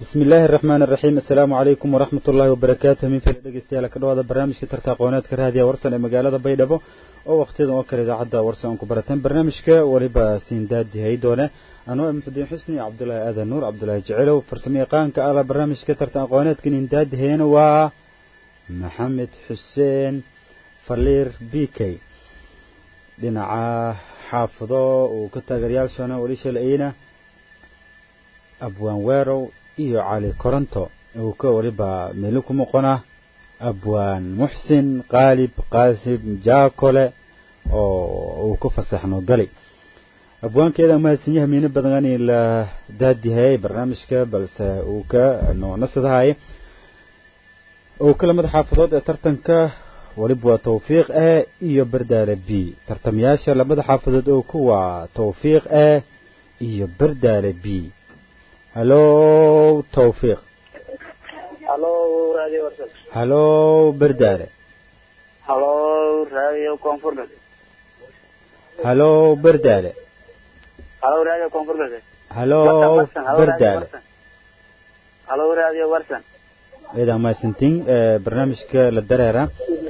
bismi illaahi araxmaan araxiim assalaamu calaykum waraxmat ullaahi wabarakaatu min fila dhegeystayaal ka dhawaada barnaamijka tarta aqooneedka raadiya warsan ee magaalada baydhabo oo wakhtiyadan oo kale idaacadda warsan aan ku barateen barnaamijka weliba siindaadi haydoone anoo muxudiin xusni cabdulaahi aadan nuur cabdulaahi jecelow farsamo yaqaanka ala barnaamijka tarta aqooneedka nindaadi hayana waa maxamed xuseen faliir b k dhinaca xaafado uu ka taageeryaashaana weli shalayna abwaan weerow iyo cali koronto uu ka weliba meeli ku noqona abwaan muxsin qaalib qaasim jaakole oo uu ku fasaxno gali abwaankeeda mahadsanyaha miino badan in la daadihayay barnaamijka balse uu ka noonasadahay uu ka lamada xaafadood ee tartanka weliba waa tawfiiq a iyo bardaale b tartamayaasha labada xaafadood oo ku waa tawfiiq a iyo bardaale b halow tawfiiq halo radio warsan halow bardaale halo radio koonfur galbeed halow bardaale halo radio koonfur galbeed halow bardaale halo radio warsan ciidan mahadsantiin barnaamijka la dareera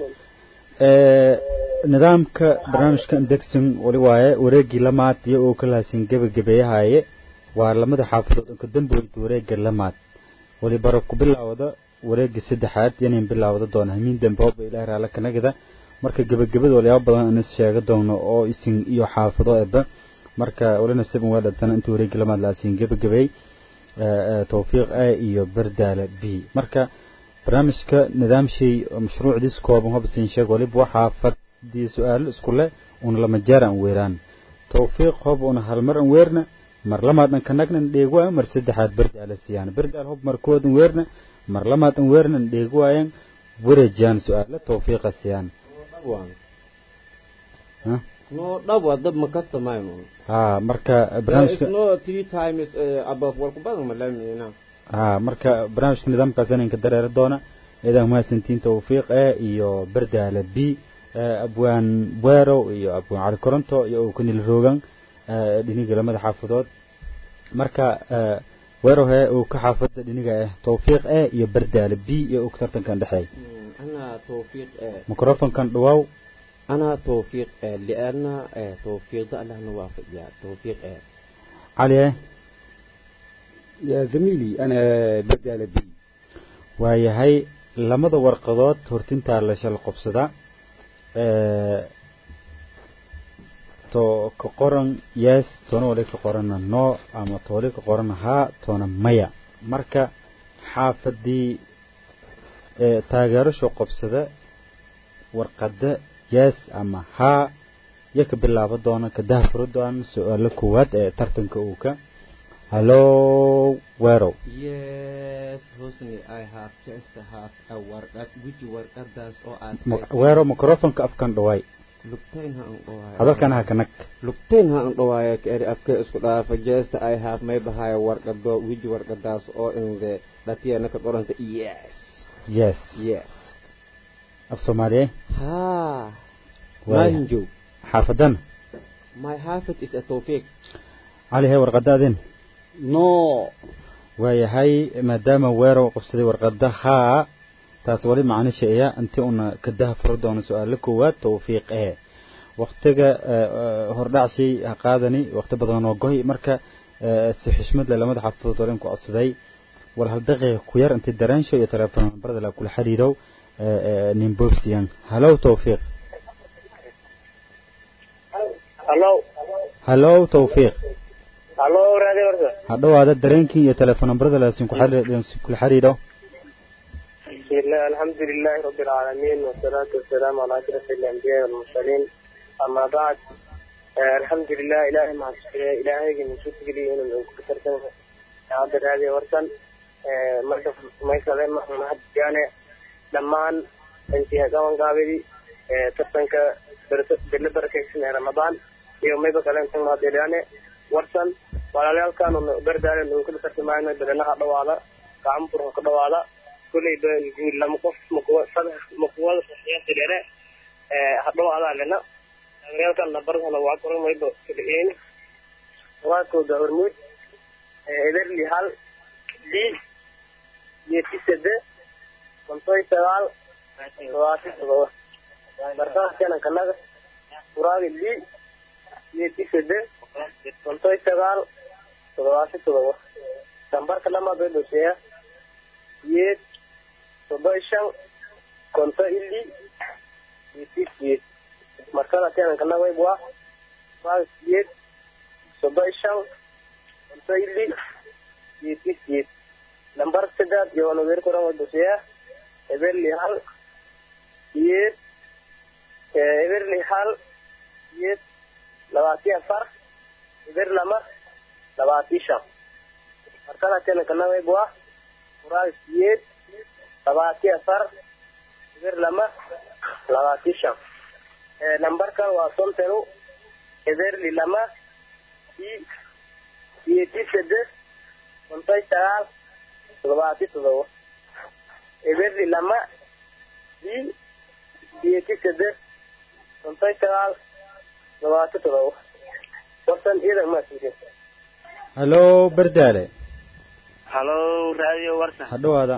nidaamka barnaamijka indegson weli waaye wareegii lamaad iyo uu ka lahaasin gebagabeeyahaye waa lamada xaafadood oo ka dambeeyay wareegga lamaad weli bara ku bilaawda wareegga saddexaad yanin bilaawda doona hamiin dambe hooba ilaahay raala kanagada marka gebagabada walyaabo badan aan is sheega doono oo isin iyo xaafado eba marka walina seven waa dhatana intii wareegga lamaad la asiin gebagabeey tawfiiq a iyo bardaala b marka barnaamijka nidaamshay mashruucdiis kooban hoba siin sheeg waliba waxaa fadii su-aalo isku leh una lama jeer aan weeraan tawfiiq hob una halmar an weerna mar lamaad an kanagnan dheegwaayo mar saddexaad bardaala siiyaan bardaal hob mar kood an weerna mar lamaad an weerna an dheegwaayan wareejiyaan su-aalo tawfiiqa siiyaan no dhab waa dab ma ka tamayno ha marka barnaamijka no three times above walku badan ma lamina ha marka barnaamijka nidaamkaas inanka dareeri doona ciidan mahadsantiin tawfiiq a iyo bardaala b abwaan weerow iyo abwaan cali koronto iyo uu kanil roogan dhiniga lamada xaafadood marka weerow he uu ka xaafada dhiniga ah tawfiiq a iyo bardaala b iyo uu tartankan dhexeey ana tawfiiq microfonkan dhawaaw ana tawfiiq liana tawfiiqda allahna waafajiya tawfiiq cali eh يا زميلي أنا بدال بي waayahay lamada warqadood hortintaa la shal qobsada to ka qoran yes toona wali ka qorana no ama tooli ka qorana haa toona maya marka xaafadii taageerasho qobsada warqada yes ama haa iyo ka bilaabo doona ka dahfuro doona su-aalo koowaad ee tartanka uu ka Hello, Wero. Yes, Hosni, I have just have a warqad. Which warqad does or as Wero microphone-ka afkan dhaway. Lugtayn ha dhawaaya. Hadalkan ha kanag. Lugtayn ha dhawaaya kari afka isku dhaafa just I have may bahaya warqado which warqadaas oo in the dhatiya ka qoranta yes. Yes. Yes. Af Soomaaliye. Ha. Waaya. Manjo. Xaafadan. My half is a tawfiq. cali hee warqadaadin no waayahay maadaama weerow qabsaday warqada haa taas wali macnisha iya inti una ka dahfuro doono su-aalo koowaad tawfiiq ee waktiga hordhacshay ha qaadani wakti badan oo goy marka si xushmad leh lamada xaafadood olen ku codsaday wal hal daqiiqa ku yar inti dareensho iyo telefoon nambarada la kula xiriirow nin boobsiyan halow tawfiiq halo halow tawfiiq halo radio warsan ha dhawaada dareenkii iyo telefoon nambarada laasin ku xiriir kula xiriiro بسم الله الحمد لله رب العالمين والصلاة والسلام على أشرف الأنبياء والمرسلين أما بعد آه الحمد لله إلهي مع الشكر إلهي من شكر لي إنه من كثر سنة هذا هذه ورسل آه مركز ما يسلم ما حد جانا لما أنت هذا قابلي آه تسنك بل بركة سنة رمضان يوم يبقى كلام سنة ما ديرانه ورسل ولا لا كانوا بردان من كل سنة ما ينادي لنا هذا ولا كعم فرق هذا ولا كل لما قف مقوى صدق مقوى صحيح تدري hadhow adaa lena taageeryaelkan nabarkana waa koran mayba kaliin waa kooda hormuud ederli hal d geedki sade kontoy sagaal todobaati todoba markaas kanankanaga furaaga lii geedki sade kontoy sagaal todobaati todoba nambarka lamaad way dhoseeya geed soddon shan konto ili geedki geed markada kanankanaga way buwa furaaga geed soddon shan konto ili geedki geed nambar saddex iyo nadir kuran way dhoseeya eberli hal geed eberli hal geed labaati afar eber lama labaati shan markada kanankana way buwa furaaga geed labaati afar eber lama labaati shan nambarkan waa sontenu eberli lama i geedi sade kontoy sagaal todobaati todoba eberli lama i geedi sade kontoy sagaal todobaati todoba wartan iidan maasiirin halo bardaale halo radio warsan hadhowaada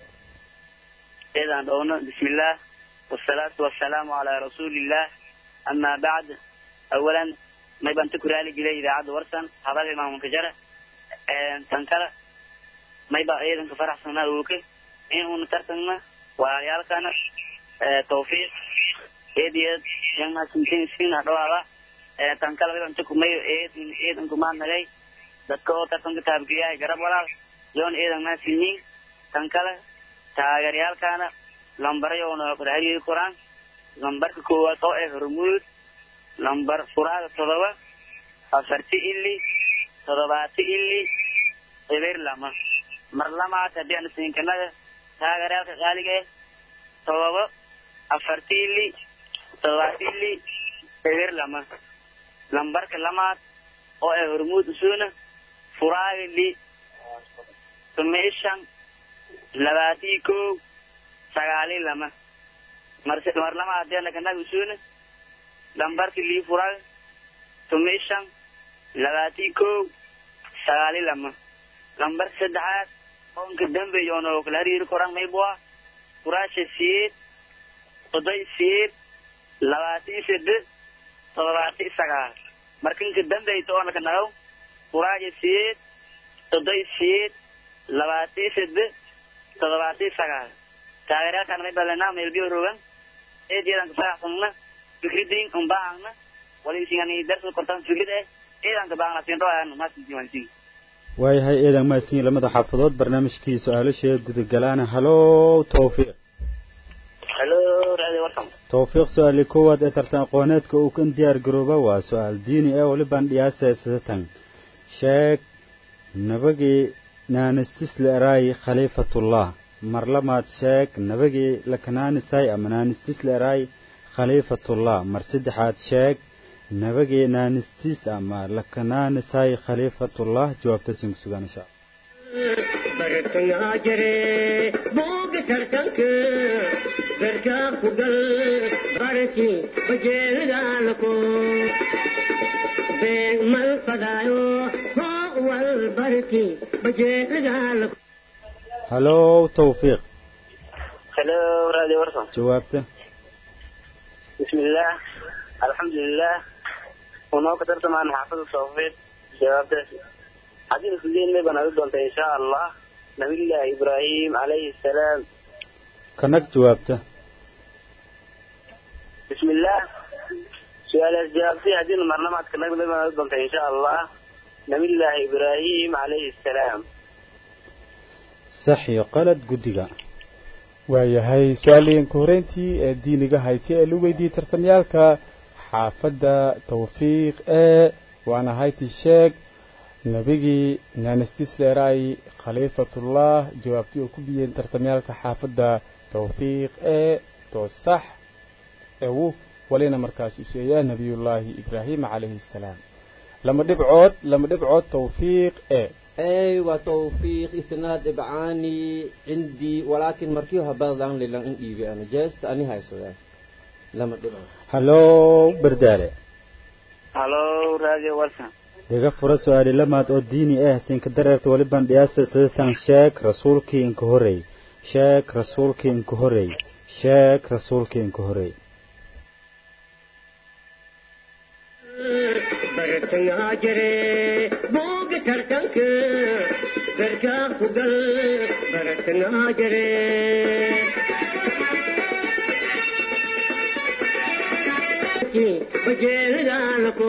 eedaan dhowno bismillaah wasalaatu wasalaamu calaa rasuulillaah amaa bacd awalan may baan ta ku raali jiray idaacadda warsan hadalka imaamunka jara tan kale may baa ciidanka faraxsanaa ooke in uuna tartanna walaalayaalkana tawfiiq eed eed yanhasintin hadhowaada tan kale may baan ta kumay eed ciidanku maadnagay dadka oo tartanka taabgeeyahay garab walaal yoon ciidan maasinyiin tan kale taageeryaalkana lambarayona rahariyi koraan lambarka koowaad oo ah hormuud lambar furaaga todoba afarti ili todobaati ili eber lama mar lamaad haddii aan siinkanaga taageeryaalka qaaliga ah todoba afarti ili todobaati ili eber lama lambarka lamaad oo ah hormuud usuna furaaga li tumishan labaatii kow sagaali lama mar mar lama hadeena kanaga usuna lambarka lii furaaga tumishan labaatii kow sagaali lama lambarka saddexaad oonka dambeeyoona oo kala hariiri koran maybua furaasha siyeed oday siyeed labaatii sade todobaati sagaal markanka dambeyta oona kanagaw furaaga siyeed oday siyeed labaatii sade todobaati sagaal taageeraalkan may balenaa meelbiyo rogan eediyadanka faraxsanna fikridin umbaahangna waliisingani darsa kortan fikrid eh eedanka baahna sinroayan masintiwansin waayahay eedan maasin lamada xaafadood barnaamijkii su-aalasha gudagalaana halo tawfiiq halo radio warsan tawfiiq su-aali koowaad ee tartan aqooneedka uu kan diyaar garooba waa su-aal diini ee walibaan dhiyaaseesatan sheeg nabagii naanistisle eraay khaliifatullah mar lamaad sheeg nabagii lakanaanisay ama naanistisle eraay khaliifatullah mar saddexaad sheeg nabagii naanistis ama lakanaanisay khaliifatullah jawaabtasin ku sugan insha bartangaa jire booga tartanka garkaa ku gal barki bajeelidaalako beeg mal fadaayo hoo wal barki bajeelidaalako halo tawfiiq halo radio warsan jawaabta bismillaah alxamdulilah unoo ka tartamaan xaafada tawfiiq jawaabtaas haddii isliin may baan adi doonta insha allah nabiyullaahi ibraahim calayhi salaam kanag jawaabta bismillaah su-aalaas jawaabtay haddiina marnamaad kanag may baan adi doonta insha allah nabiyullaahi ibraahim calayhi salaam sax iyo qalad guddiga waayahay su-aaleenka horeyntii ee diiniga hayti ee la weydiiyey tartamyaalka xaafadda tawfiiq ee waana hayti sheeg nebigii nanistisleeray khaliifatullah jawaabtii oo ku biyeen tartamyaalka xaafadda tawfiiq ee toosax ewu walina markaas useeyaa nebiyullaahi ibraahim calayhi assalaam lama dhibcood lama dhibcood tawfiiq ee أيوة توفيق إسناد إبعاني عندي ولكن مركيو هبادان للان إن إيبي أنا جاست أني هاي سودان لما تبقى halo bardaale halo radio warsan dhiga fura su-aali lamaad oo diini ah siinka dareerta weliban dhiyaasa sidatan sheeg rasuulkii inka horey sheeg rasuulkii inka horey sheeg rasuulkii inka horey bartangaa jire booga tartanka garkaa ku gal bartangaa jire bajeelidaalako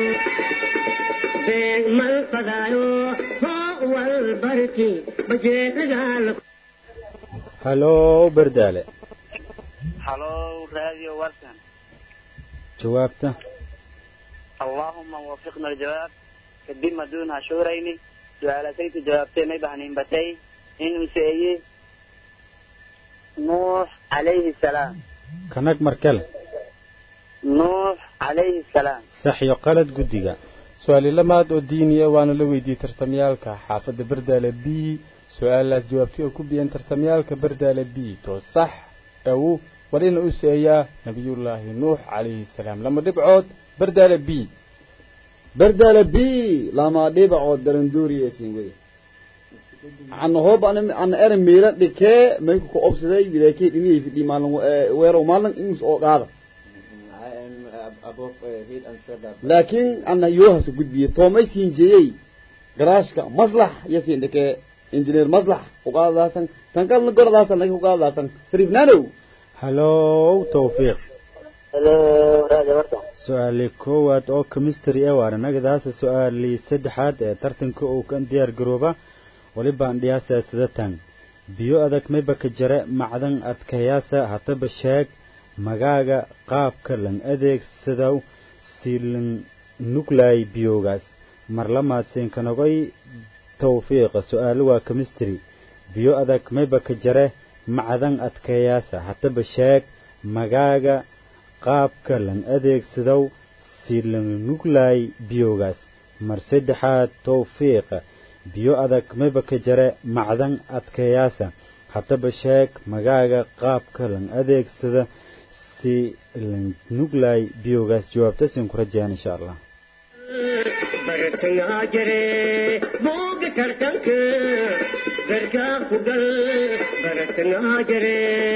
beeg mal fadaayo hoo wal barki bajeelidaalako halow berdaale halo radio warsan jawaabta اللهم وفقنا الجواب كدب دون شهرين سؤالتي جوابتي ما بهنين بتي إن سيئي نوح عليه السلام kanag markale نوح عليه السلام sax iyo qalad guddiga su-aali lamaad oo diiniya waana la weydiiyey tartamyaalka xaafadda bardaale b su-aalaas jawaabtay oo ku biyeen tartamyaalka bardaale b to sax awu walina u seeyaa nabiyullaahi nuux calayhi salaam lama dhibcood bardaale b berdaala b lama dhibacood darandooriyeesin wede ana hoob ana ere miila dhikee mayku ka obsaday wilaakee dhiniyay fidhi maalin weerow maalin inus oo qaada I am uh, above uh, head and shoulder. laakiin ana yoohasu gudbiye toomay siin jeeyey garaashka maslax iyo siin dhikee injineer maslax uqaadadaasan tan kalna goradaasan laga uqaadadaasan sariifnaanow halow tawfiiq halo radio warsan su-aali koowaad oo chemistry ee waana nagadaasa su-aali saddexaad ee tartanka uu kan diyaar garooba walibaan dhiyaasa sidatan biyo adag maybaka jare macdan adkayaasa hataba sheeg magaaga qaabka lan adeegsadow silan nuglay biyoogaas marlamaad siinkanogoy tawfiiqa su-aalo waa chemistry biyo adag maybaka jare macdan adkayaasa hataba sheeg magaaga qaabka lan adeegsadow si lan nuglay biyoogaas mar saddexaad tawfiiqa biyo adag maybaka jare macdan adkayaasa haddaba sheeg magaaga qaabka lan adeegsada si lan nuglay biyoogaas jawaabtasin ku rajayaan insha allah bartangaa jire booga tartanka garkaa ku gal bartangaa jire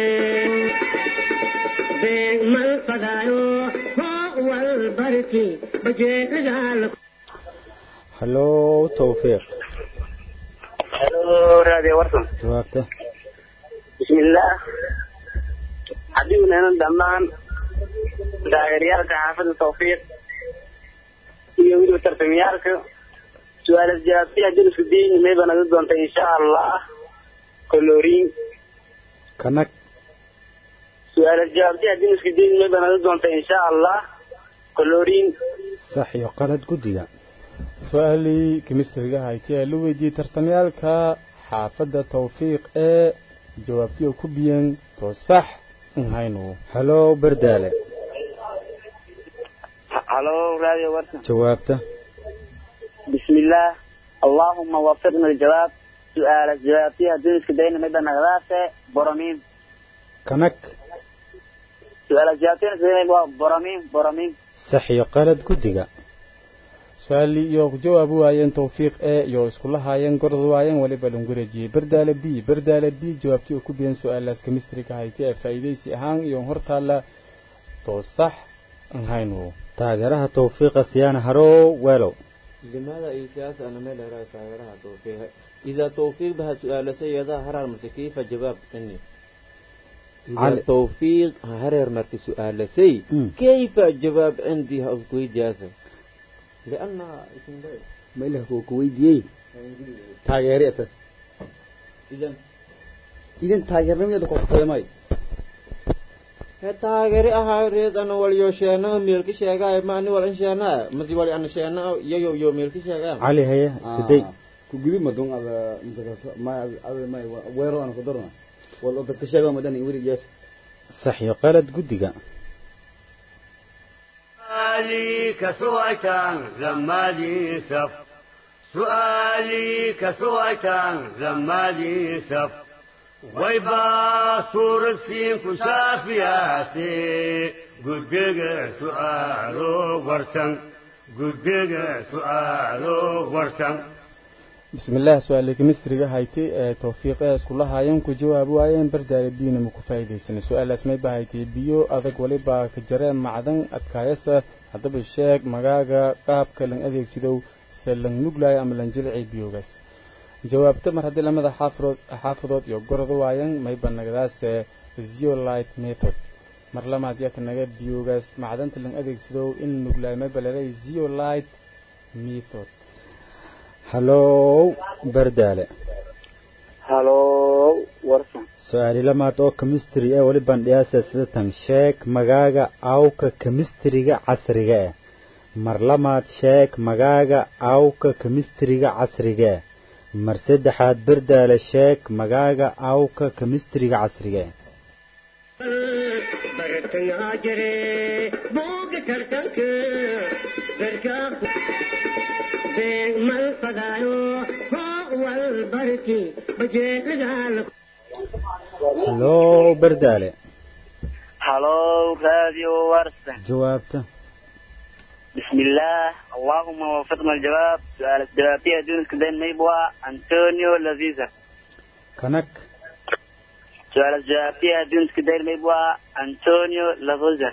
beeg mal fadaayo hoo wal barki bajeelidaalako halow tawfiiq halo radio warsan jawaabta bismillaah haddii dhammaan taageerayaalka xaafadda tawfiiq iyo weliba tartamiyaalka su-aalas jawaabtay haddii isku dayni mayba naga doonta insha allah koloriin kanag su-aalas jawaabtay haddii isku dayni mayba naga doonta insha allah koloriin sax iyo qalad guddiga su-aalii kemistriga hayti ee la weydiiyey tartamyaalka xaafadda tawfiiq ee jawaabtii oo ku biyeen to sax nhaynu halow berdaale halo radio warsan jawaabta بسم الله اللهم وفقنا الجواب سؤال الجواب فيها دونس كدين مدى نغلاسة برامين kanag سؤال الجواب فيها دونس برامين برامين sax iyo qalad guddiga su-aalii iyo ku jawaabi waayeen tawfiiq ee iyo iskula haayeen gorod waayeen weliba langureejiyey berdaale b berdaale b jawaabtii oo ku biyeen su-aalaas kemistriga hayti ee faa'iidaysi ahaan iyo hortaalla to sax nhaynu taageeraha tawfiiqa siyaana harow weelow لماذا إيجاز أنا ما لا تغيرها توفيق إذا توفيق بها سؤال سيدا هرر مرت كيف جواب إني إذا علي. توفيق هرر مرت سؤال سي مم. كيف الجواب عندي أو إجازة لأن ma ilaha kuu ku weydiiyey taageere ata إذا idan taageernimadeeda kokutayamay taageeri ahaa reed ana wal yo sheena meelki sheegaa ma ani wal sheena masi wal ana sheena yo yo yo meelki sheegaa cali haye iska day ku gudub madon ada ma ada ma weero aan ku darna wal dadka sheega madan werigaas sax iyo qalad guddiga سؤالي كسويتان لما لي سف سؤالي كسويتان لما لي سف ويبا صور السين كشاف ياسي قد بقى سؤالو ورسن guddiga su'aalo warsan بسم الله سؤال كمستري هايتي توفيق اسكول هايين ku jawaab waayeen bardaale biina ma ku faa'iideysan su'aalaas may bahayti biyo adag waliba ka jareen macdan adkaayasa haddaba sheeg magaaga qaabka lan adeegsidow se lan nuglayo ama lan jilci biyogaas jawaabta mar haddii lamada xaafidood xaafidood iyo gorod waayeen may banagdaas zeolite method mar lamaad yaa kanaga biyogaas macdanta lan adeegsidow in nuglayo may balelay zeolite method hallow bardaale halow warsan su-aali lamaad oo chemistry ee weli bandhiyaasa sidatan sheeg magaaga awka chemistriga casriga ah mar lamaad sheeg magaaga awka chemistriga casriga ah mar saddexaad bardaale sheeg magaaga awka chemistriga casriga ah bartangaa jire booga tartanka garkaa beeg mal fadaayo hoo wal barki bajeelagaala hallow bardaale هلو راديو ورسة jawaabta بسم الله اللهم وفقنا الجواب سؤال الجوابية دون كدين ميبوا أنطونيو لافيزا kanag سؤال الجوابية دون كدين ميبوا أنطونيو لافيزا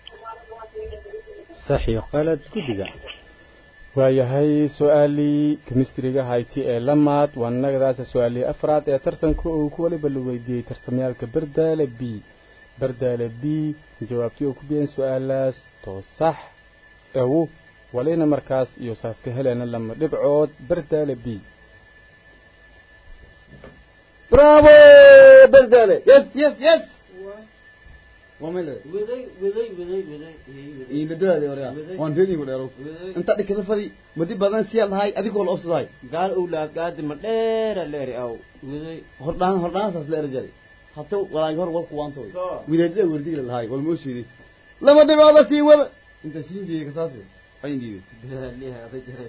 sax iyo qalad guddiga waayahay su-aalii kemistriga hayti ee lamaad waa nagadaasa su-aalii afraad ee tartanka uu ku waliba la weydiiyey tartamyaalka bardaale b bardaale b jawaabtii uu ku biyeen su-aalaas too sax ewu walina markaas iyo saaska helena lama dhibcood bardaale b bravo berdale yes yes yes wamele widay widay widay widay iimadadaadi orea waan reedigu dheerow inta dhikada fadi madi badan siyaa lahay adigoo la obsadahay gaal owlaad gaadi ma dheera leeri aw widay hordhaan hordhaansaas la erjari hata walaagi hor walku waantoy widaadada werdigla lahay wal moo sheedi lama dhibcooda sii wada inta siin jeeyey kasaase ayin dhiibe dadaaliha ada jaray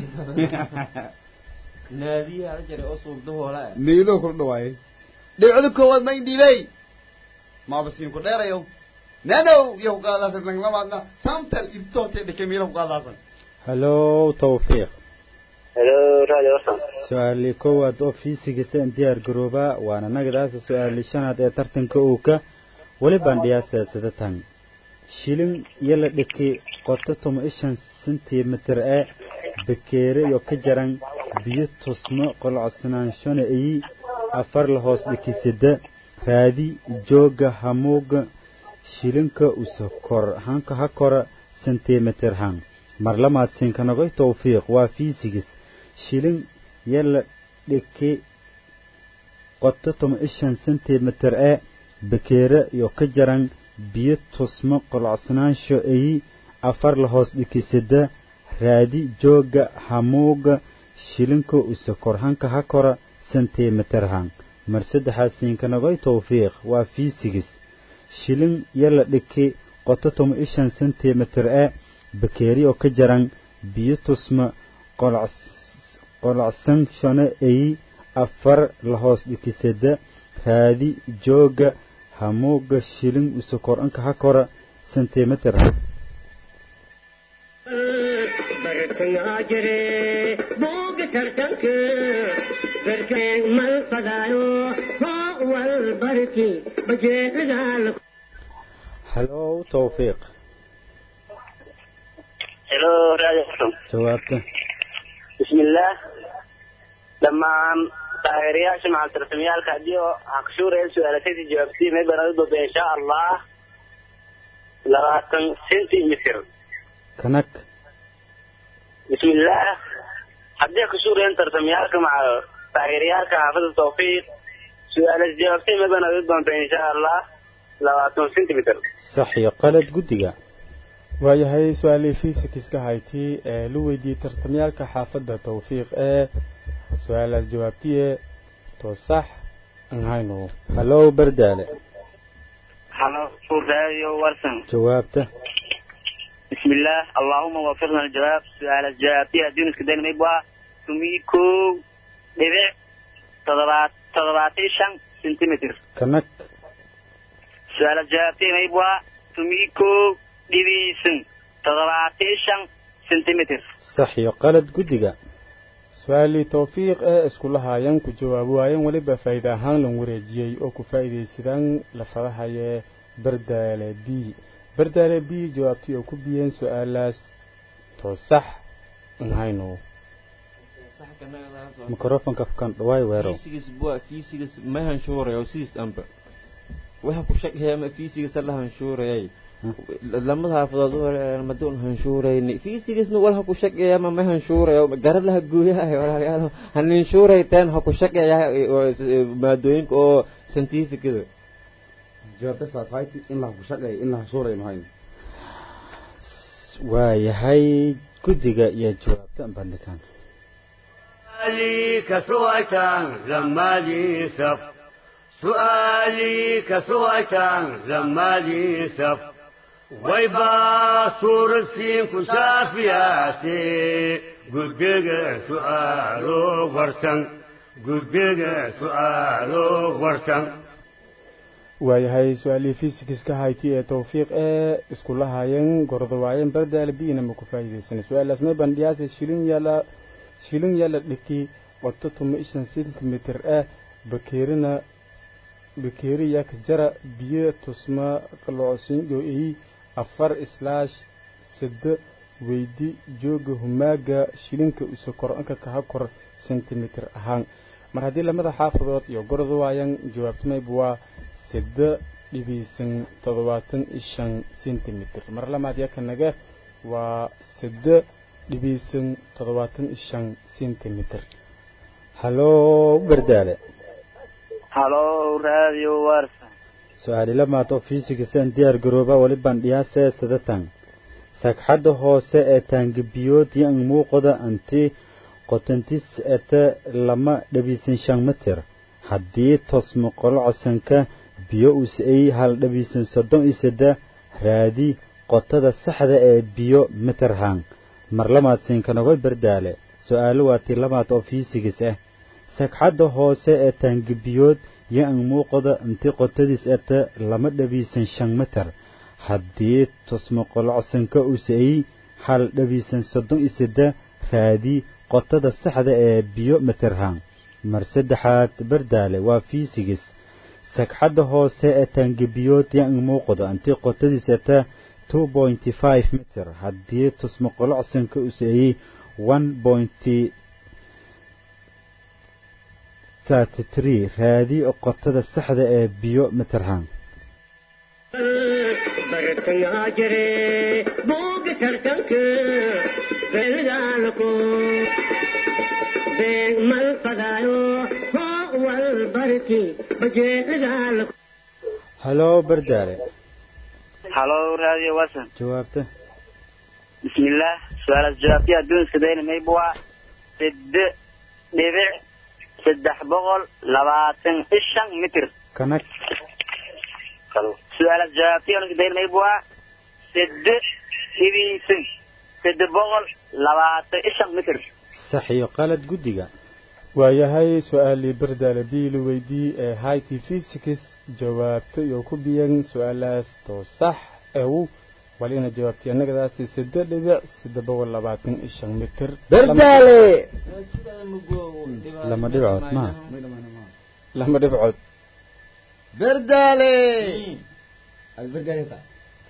naadiyaha ada jaray oo suugdahoola ah meeloo kula dhawaayay dhibcada koowaad ma indhiibey maaba siin ku dheerayo nanow iyo ku qaadaasan naglamaadna samtal irtoortee dhike meela ku qaadaasan hallow tawfiiq halo radio warsan su-aalii koowaad oo fiisigisa in diyaar garoobaa waana nagadaasa su-aalii shanaad ee tartanka uuka weli bandhiyaasa sidatan shilin iyo la dhiki qoto toma ishan sentimitir ee bakeere iyo ka jaran biyo tusmo qolocsanaanshoona iyi afar la hoos dhikisida raadi jooga hamuuga shilinka usa kor hanka ha kora sentimitir han mar lamaad sinkanogoy tawfiiq waa fiisigis shilin iyo la dhiki qoto toma ishan sentimitir ee bakeere iyo ka jaran biyo tusmo qolocsanaansho iyi afar la hoos dhikisada raadi jooga hamuuga shilinka usa kor hanka ha kora sentimitir han mar saddexaad siinkanagoy tawfiiq waa fiisigis shilin iyo la dhiki qoto toma ishan sentimitir ee bakeeri oo ka jaran biyo tusma qolocsan shone eyi afar la hoos dhikisada raadi jooga hamuuga shilin usokor anka ha kora sentimitir bartangaa jire booga tartanka garkeeg mal fadaayo hoo wal barki bajeelagaala hallow tawfiiq هلو راديو ورسة jawaabta بسم الله لما taageerayaasha macaltartamyaalka haddii oo haqshuuraya su-aalatadii jawaabtii may banadi doonta insha allah labaatan centimeter kanag bismillah haddii haqshuurayan tartamyaalka maca taageerayaalka xaafada tawfiiq su-aalas jawaabtii may banadi doonta insha allah labaatan centimeter sax iyo qalad guddiga waayahay su-aalihii fiisikiska hayti ee la weydiiyey tartamyaalka xaafadda tawfiiq ee su-aalaas jawaabtiye to sax aan hayno hallow bardaale halo radio warsan jawaabta بسم الله اللهم وفقنا الجواب سؤال الجواب فيها دون كدين ميبوا تميكو دبع تضبات تضباتي شن سنتيمتر kanag سؤال الجواب فيها ميبوا تميكو دبيسن تضباتي شن centimeter sax iyo qalad guddiga su-aalii towfiiq ee iskula haayeen ku jawaab waayeen weliba faa'iida ahaan lan wareejiyey oo ku faa'iidaysadaan lafadahayee bardaale b bardaale b jawaabtii oo ku biyeen su-aalaas too sax nhayno mikrofonka kan dhawaay weerow fiisigiis bua fiisigiis ma hanshuurayo sidiis dhanba waxa ku shaqeeya ma fiisigiisa la hanshuurayay lamada xaafadood maduun hanshuurayni fiisigiisna wal ha ku shaqeeya ma ma hanshuurayo garalaha gooyaha walaalayaal haninshurayteen ha ku shaqeeya maadooyinka oo scientificada jawaabta saas hayti in la ku shaqeeyo in la hashuurayo mahayn waayahay guddiga iyo jawaabta bandhigaan سؤالي كسوءة لما لي سف سؤالي كسوءة لما لي سف ويبا صور السين كشافياتي قدق سؤالو ورسن قدق سؤالو ورسن waayahay su-aalihii fiisikiska hayti ee towfiiq ee iskula haayeen gordowaayeen bardaale biina ma ku faa'iidaysanay su-aalaas may bandhiyaase shilin yaala shilin yaala dhiki qoto tuma ishan sentimitir ah bakeerina bakeeri yak jara biyo tusma qaloosingo ii afar islaash sida weydi jooga humaaga shilinka usa kor-anka kaha kor sentimitir ahaan mar haddii lamada xaafadood iyo gordo waayan jawaabtamayba waa sida dhibiisan toddobaatan iyo shan sentimitir mar lamaad yakanaga waa sida dhibiisan toddobaatan iyo shan sentimitir haloo bardaale halo radio warsan su-aali lamaad oo fiisigisan diyaar garooba weli bandhiyaasee sadatan sagxadda hoose ee taangibiyood iyo muuqda anti qotantis ete lama dhabiisan shan mitir haddii tosmo qolcosanka biyo us-ay hal dhabiisan soddon iyo saddex raadi qotada saxda ee biyo mitir hang mar lamaad siinkanogoy bardaale su-aalo waa tii lamaad oo fiisigis ah sagxadda hoose ee taangibiyood iyo an muuqda inti qotadiis ete lama dhabiisan shan mitir haddii tusmo qolocsanka us-ay hal dhabiisan soddon iyo saddex raadi qotada saxda ee biyo mitirhang mar saddexaad bardaale waa fiisigis sagxadda hoose ee taangibiyood iyo an muuqda inti qotadiis ete two pointy five mitir haddii tusmo qolocsanka us-ayey one pointy thirty three raadi qotada saxda ee biyo mitirhang bartangaa jire booga tartanka beelgaalko beeg mal fadaayo hoo wal barki bajeelgaalko haloo bardaale halo radio warsan jawaabta bismillaah su-aalaas jawaabtii adduunska dayna mayba waa side dhibic saddex boqol labaatan iyo shan mitir kanag su-aalaas jawaabtii adduunska dayna mayba waa side dhibiisan sade boqol labaatan iyo shan mitir sax iyo qalad guddiga waayahay su-aalii bardaale biili weydii ee hayti fisikis jawaabta iyo ku biyan su-aalaas too sax ew walina jawaabtay annagadaasi sade dhibic sade boqol labaatan iyo shan mitir bardaale lama dhibcood ma lama dhibcood bardaale ad bardaale ta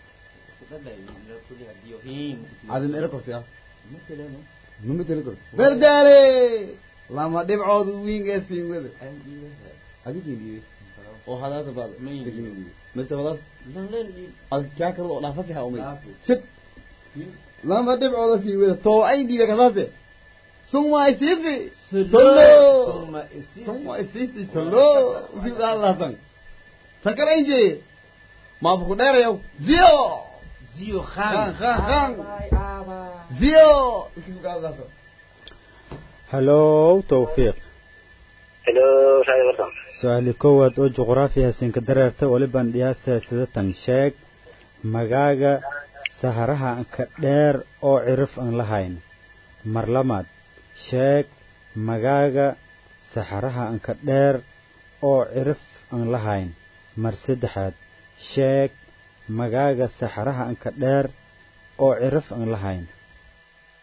adin era kortaya ma mateli korto bardaale lama dhibcood wiingaa siinwada adikin dhiibay oo hadaasa baad mise wadaas ad kaa karad oo dhaafasi ha umay shib lama dhibcooda siinwada too ay dhiibay kasaase suma isiisi solo suma isiisi solo usiudaalaasan takar ainje maabuku dheerayow zio zio khan khan khan zio usiudaalaasan hallow towfiiq helo radio warsan su-aali koowaad oo juqraafi hasinka dareerta weli bandhiyaasa sidatan sheeg magaaga saharaha anka dheer oo cirif aan lahayn mar lamaad sheeg magaaga saxaraha anka dheer oo cirif aan lahayn mar saddexaad sheeg magaaga saxaraha anka dheer oo cirif aan lahayn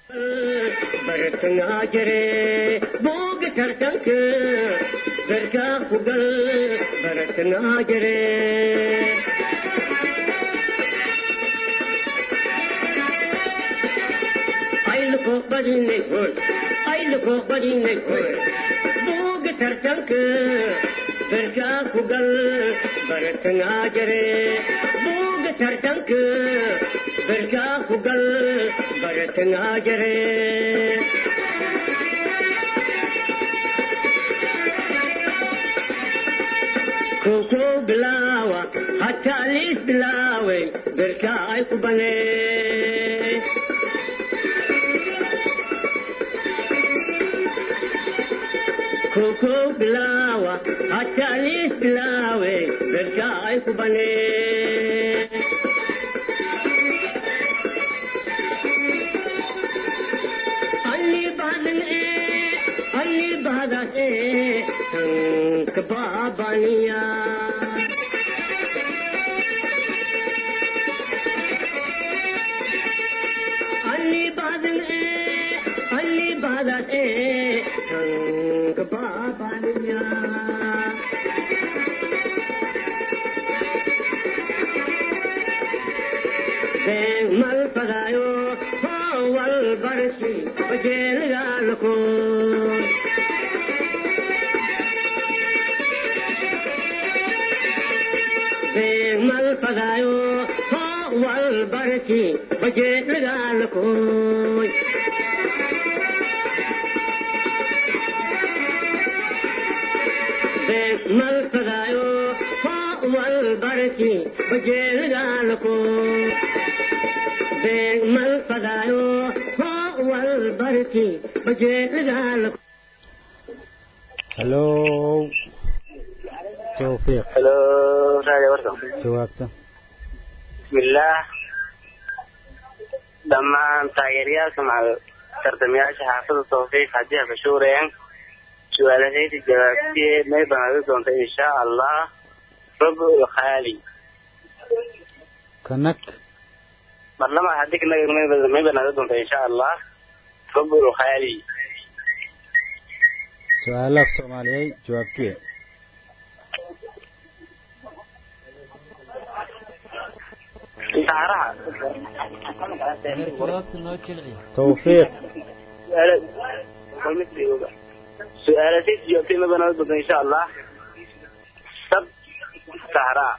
bartangaa jire booga tartanka garkaa ku gal bartangaa jire ayluko badinay hoy ayluko badinay hoy booga tartanka garkaa ku gal bartangaa jire booga tartanka garkaa ku gal bartangaa jire koko bilawa hatta alis bilawe berka ay ku bane koko bilawa hatta alis bilawe berka ay ku bane ಅಲ್ಲಿ ಬಾದನೆ ಅಲ್ಲಿ ಬಾದನೆ ಸಂಕ ಬಾಬನಿಯ ಅಲ್ಲಿ ಬಾದನೆ ಅಲ್ಲಿ ಬಾದನೆ ಸಂಕ ಬಾಬನಿಯ mal padayo wal barsi bajel galko mal padayo wal barsi bajel galko mal padayo wal barsi bajel galko mal padayo wal barki bajeegal halo tawfiiq halo raadiyo warsan jawaabta bismillaah dhammaan taageerayaasha macal tartamayaasha xaafada tawfiiq haddii ay fashuurayaan su-aalahayda jawaabtiye may banaadi doonta insha allah rubul khaali kanak marlama haddii kanaga may banaadi doonta insha allah rubul khaali su-aalaaf soomaaliyey jawaabtiye intaaraha jawaabta noo jilci tawfiiq su-aalahayda jawaabtiye may banaadi doonta insha allah sab sahraa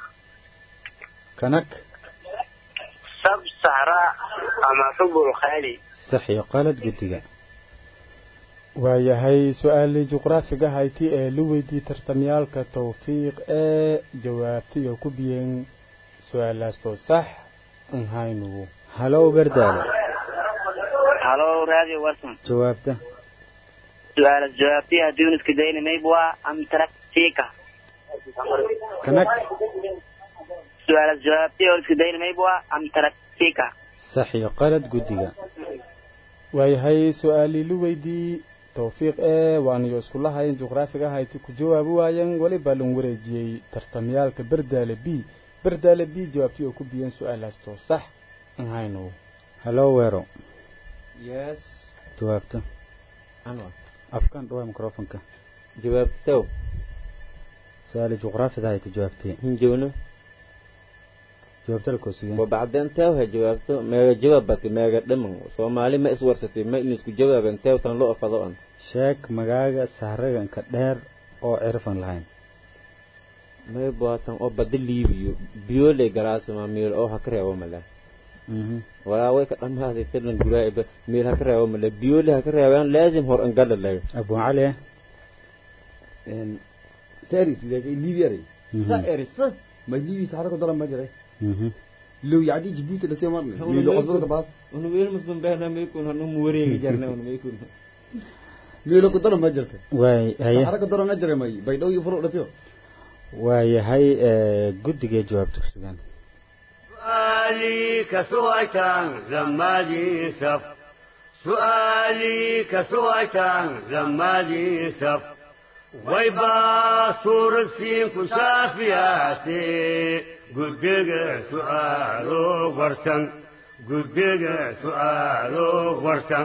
kanak sab sahraa ama rubul khaali sax iyo qalad guddiga waayahay su-aalii juqraafiga hayti ee la weydiiyey tartamyaalka tawfiiq ee jawaabtiyo ku biyeen su-aalaastoo sax an haynugu halow berdaale halo radio watson jawaabta su-aala jawaabtiha duniska dayni maybwa am taraktika kanak su-aala jawaabtiha duniska dayni maybwa am taraktika sax iyo qalad guddiga waayahay su-aalii la weydiiyey tawfiiq ee waanayo iskula hayen juqraafiga hayti ku jawaabi waayeen weliba lan wareejiyey tartamyaalka berdaale b berdaale b jawaabtii oo ku biyeen su-aalaastoo sax an haynugu halow weero yes jawaabta anwa afkaan dhawaa microfonka jawaabtow su-aali juqraafida hayta jawaabtiye hinjowno jawaabta lakoosigeen وبعدين تاو جوابته ما جوابتي ما قدمن سومالي ما اسورستي ما إنسكو جوابن تاو تان لو أفضان sheeg magaaga sahraganka dheer oo cirfan lahayn ما يبغى أو بدل ليبيو بيولي جراس ما ميل أو هكرة أو ملا Mhm. ولا ويك أم هذه تلن جراء ميل هكرة أو ملا بيولي هكرة أو لازم هور أنقل الله abu cali ساري ليبيا ري Mhm. سائر صح ما ليبيا سحرك ضرب ما جري Mhm. لو يعني جيبوتي لسه مرة هو ميلو ما أصبر يكون- باص ونويل مسلم بيننا ما يكون هنو موري جرنا ونو ما يكون ميلو كضرب ما جرت waay haye سحرك ضرب ما جري ماي بيدو يفرق لسه waayahay ee, guddigay jawaabta ku sugan سؤالي كسويتان زمالي سف سؤالي كسويتان زمالي سف ويبا صور السين كشافياتي قدق سؤالو ورسن guddiga su'aalo warsan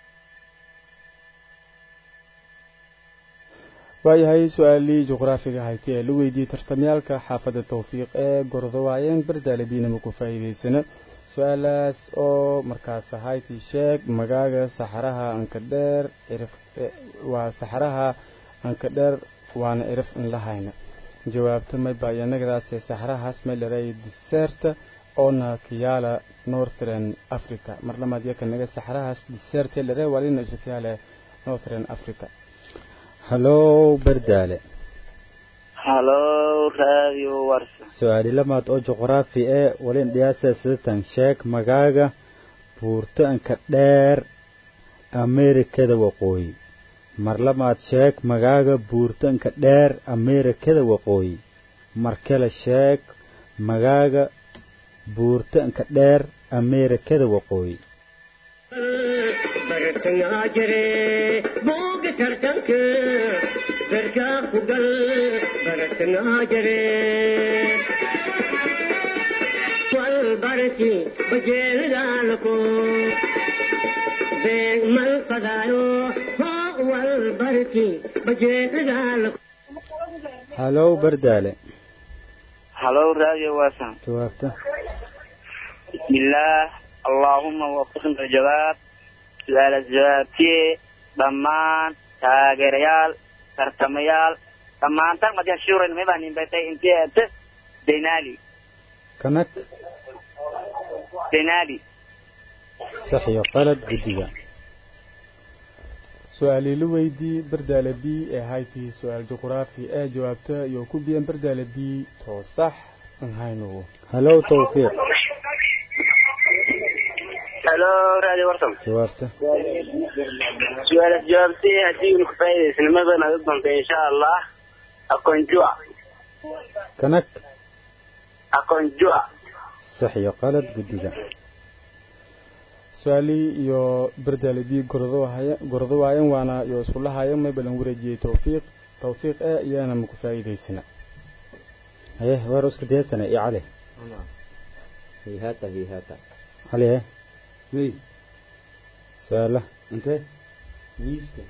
waayahay su-aalii juqraafiga hayti ee la weydiiyey tartamyaalka xaafadda tawfiiq ee gordowaayeen bardaale biinama ku faa'iidaysana su-aalaas oo markaas hayti sheeg magaaga saxaraha anka dheer cirif waa saxaraha anka dheer waana cirif in la hayna jawaabta mayba iyanagadaasee saxarahaas maylaray diseerta oona kiyaala northern africa mar lamaad yaka naga saxarahaas diseerte lare walina ishakiyaale northern africa halow bardaale halo radio warsan su-aali lamaad oo juqraafi ee walin dhiyaasa sidatan sheeg magaaga buurtaanka dheer ameerikada waqooyi mar lamaad sheeg magaaga buurtaanka dheer ameerikada waqooyi mar kale sheeg magaaga buurtaanka dheer ameerikada waqooyi bartangaa jire booga tartanka darkaa ku gal bartangaa jire wal barki bajeelidaalako beeg mal fadaayo hoo wal barki bajeelidaalako halow bardaale halo radio warsan jawaabta بسم الله اللهم وفقنا الجواب سؤال الجوابتي ضمان تاجريال ترتميال ضمان تر مدي شورا ما بني بيتي انت انت دينالي kanag دينالي sax iyo qalad guddiga su-aalii la weydii bardaale b ee hayti su-aal juqraafi ee jawaabta iyo ku biyan bardaale b too sax an haynugu halow tawfiiq halo radio warsan jawaabta su-aal jawaabtay haddii unu kufaa'idaysnimada naga doonta insha allah akonjua kanag akonjua sax iyo qalad guddiga su-aalii iyo bardaale b gordo waayan waana iyo iskula hayan may balan wareejiyey tawfiiq tawfiiq ee iyana maku faa'iidaysana haye waar isku diyaasana iyo cali هيهاتا هيهاتا cali he wey su-aala intee ميسكا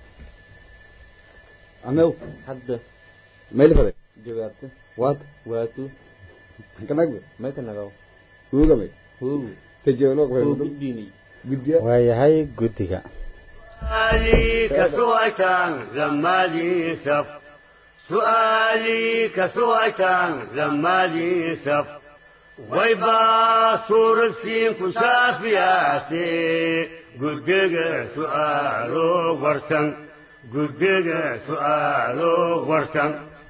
amew حد mayli faday جوابته waad واتو kanagbe ما تنغاو ugamay هو sajeelo هو بديني guddiya waayahay guddiga سؤالي كسوعتان زمالي سف سؤالي كسوعتان زمالي سف ويبا صور السين كسافياتي قدق سؤالو ورسن قدق سؤالو ورسن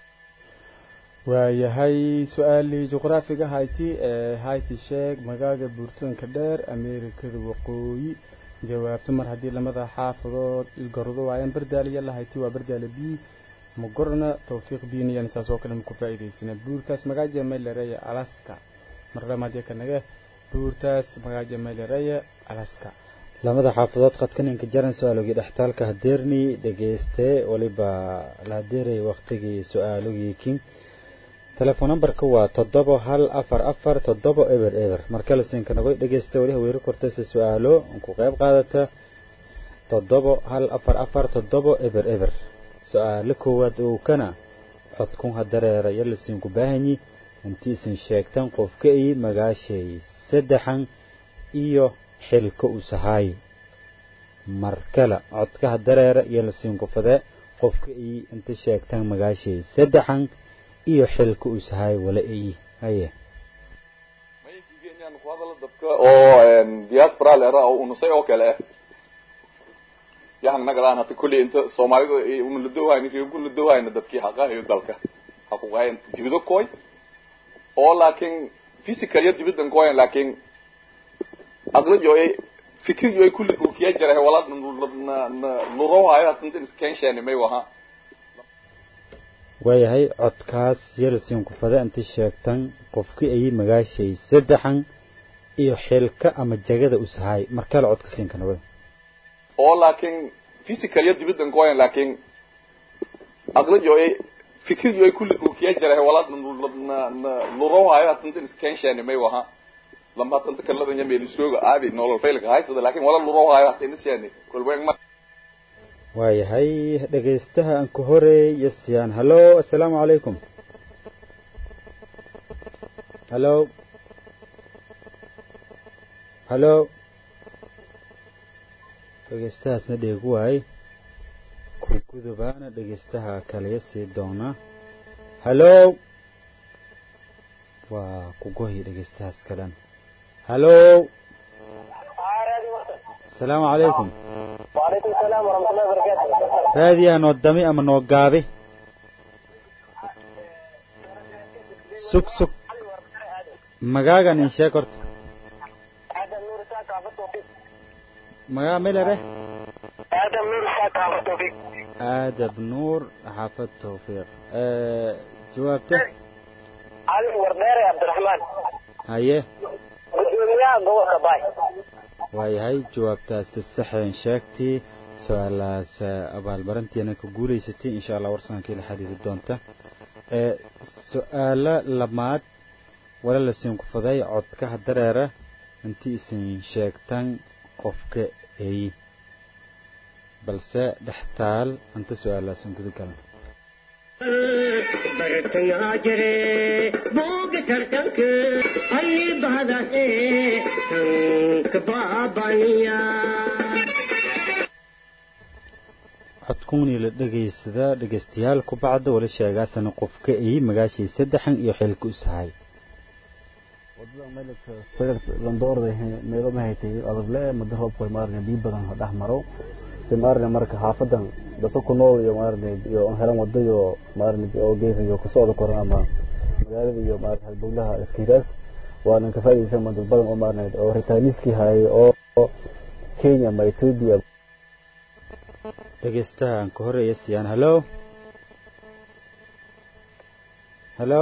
waayahay su-aalii juqraafiga hayti ee hayti sheeg magaaga buurtoonka dheer ameerikada waqooyi jawaabto mar haddii lamada xaafadood gordo waayaan bardaaliya la hayti waa bardaale b magorna tawfiiq biiniyan saas oo kale maku faa'iidaysana buurtaas magaaja maylereya alaska mar lamaad yaka naga buurtaas magaaja maylereya alaska lamada xaafadood qadkaninka jaran su-aalogii dhextaalka hadeerni dhegeystee waliba la hadeerayay waktigii su-aalogiikin telefoon nambarka waa toddoba hal afar afar toddoba eber eber markale siinka nagoy dhegeysta weli haweeri kortaysa su-aalo ku qayb qaadata toddoba hal afar afar toddoba eber eber su-aalo koowaad oo kana codkun hadareera yalasiinku baahanyi inti isin sheegtan qofka ii magaashay saddexan iyo xilka u sahaay markale codka hadareera yalasiinku fadee qofka ii inta sheegtan magaashay saddexan iyo xilka u sahaay wala ii haye oo diaspora lera oo unusay oo kale ah yahan nagadaan hata kulli inta soomaalida una la dowhayna reebu la dowhayna dadkii haqahayo dalka haquqahayan dibido koy oo laakiin physical ya dibidan koyan laakiin aqlajo ay fikir yo ay kulli dhulkiya jarahay wala lurohayo hatantan iskensheeni may waha waayahay codkaas yalasiinku fade inta sheegtan qofkii ayay magaashay saddexan iyo xilka ama jagada u sahaay markale codka siinka nagoy oo laakiin physical ya dibidan koyan laakiin aqlajo ay fikir yo ay kulli dhulkiya jarahay wala lurohayo hatantan iskensheeni may waha lamba inta kaladan yameel isooga aadi nolol faylka haysada laakiin wala luro hayo hata inasiyaani kolbeeg ma waayahay dhegaystaha aan ku horeeya siyaan hallo assalaamu calaykum hallo hallo dhegaystahaasna dheegu waay ku gudubaana dhegaystaha kaliya sii doona hallo waa ku gohi dhegaystahaas kalan hallo asalaamu calaykum وعليكم السلام ورحمة الله وبركاته raadiyaa noo dami ama noo gaabi sug sug magaagan in sheeg horta آدم نور ساك عبد التوفيق magaa melere آدم نور ساك عبد التوفيق aadab nuur xaafad tawfiiq jawaabta علي ورديري عبد الرحمن haye gudoomiyaha gobolka baay waayahay jawaabtaasi saxeen sheegtii su-aalaas abaalmarintiina ka guulaysatay insha allah warsankii la xiriiri doonta ee su-aalo lamaad wala lasiin kufaday codkaha dareera intii isin sheegtan qofka eeyi balse dhextaal inta su-aalaasin guda galan bartangaa jire booga tartanka ayni bahdaase tanka baabaniya codkuunii la dhegaysada dhegaystayaal ku bacda wala sheegaasana qofka eeyi magaashii saddexan iyo xilka u sahay wadada meelka sagar landoorda meelo ma haytay adagle muddo roobka maarne biyo badan dhex maro si maarne marka xaafadan dadka ku nool iyo maarne iyo helan wado iyo maarne oo geef iyo ku socda koran ama magaalada iyo maarne halbowlaha iskiiraas waana ka faa'iideysan ma dad badan oo maarne oo ritaaniski hay oo Kenya ama Ethiopia dhegaystaha aan ka horeeya siyaan hallo hallo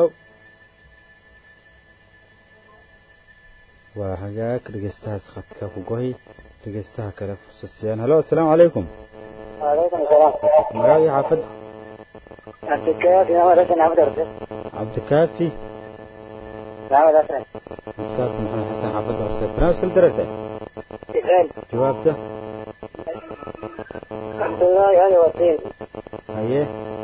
waa hagaag dhegaystahaas khadka ku gohi dhegaystaha kale fursad siyaan hallo assalaamu calaykum وعليكم السلام magaagii xaafad عبد الكافي محمد حسن عبد الرزاق cabdikaafi محمد حسن cabdikaafi maxamed xasan xaafadda horse barnaamijka la daragta إسرائيل jawaabta عبد الله هذا وسيم haye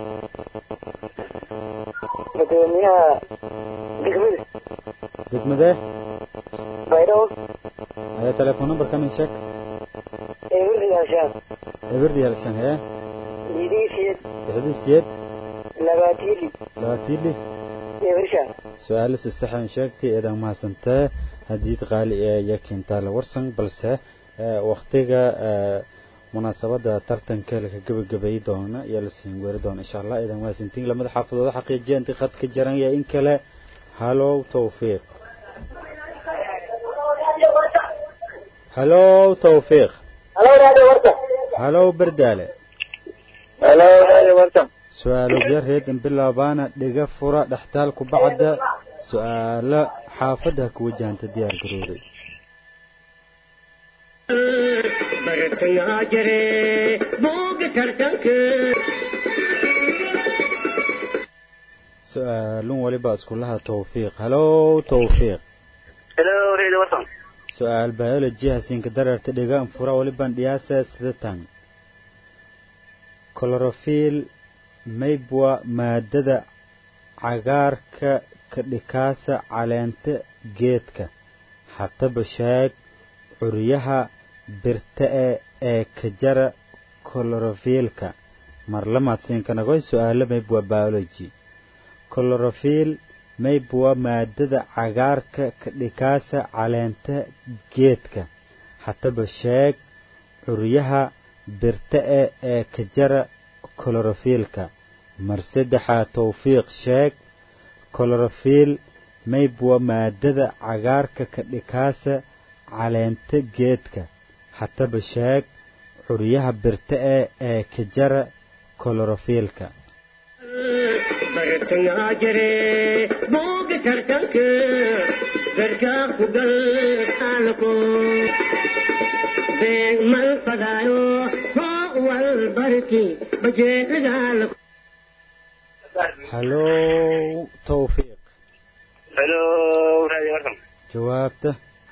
gudoomiyaha degmada degmadee baydhabo haye telefoon numberka min sheeg ee wixii hashaan eberdiyaal shan hee lidiisiid lixdii siyeed labaatiili labaatiili iyo wirshaan su-aalo si saxan sheegtay eedan mahadsantee hadiid qaali ee iyo kintaale warsan balse waktiga munaasabada tartanka laka gebagabeey doona iyo la siin weeri doona insha allah eedan mahadsantiin lamada xaafadooda xaqiijiya intii khadka jaran iyo in kale halow tawfiiq halow tawfiiq halo raadi warta halow berdaale halo raadi warta su-aalo yareed in bilaabaana dhiga fura dhextaal ku bacda su-aalo xaafadda ha ku wajahanta diyaar garooday bartangaa jire booga tartanka su-aalun waliba iskulaha tawfiiq halow tawfiiq helo reedi warsan su-aal biology hasiinka dararta dhigaan fura waliban dhiyaasa sidatan chlorophil maybwa maadada cagaarka ka dhikaasa caleenta geedka hataba sheeg curyaha birta-e ee ka jara chlorophilka marlamaad siinkanagoy su-aalo maybwa biology chlorophil maybwa maadada cagaarka ka dhikaasa caleenta geedka hataba sheeg curyaha birta-e ee ka jara chlorophilka mar saddexaa tawfiiq sheeg chlorophil maybwa maadada cagaarka ka dhikaasa caleenta geedka hataba sheeg curyaha birta-e ee ka jara chlorophilka bartangaa jire booga tartanka garkaa ku gal aalako beeg mal fadaayo hoo wal barki bajeelagaalako halow tawfiiq helo raadi warsan jawaabta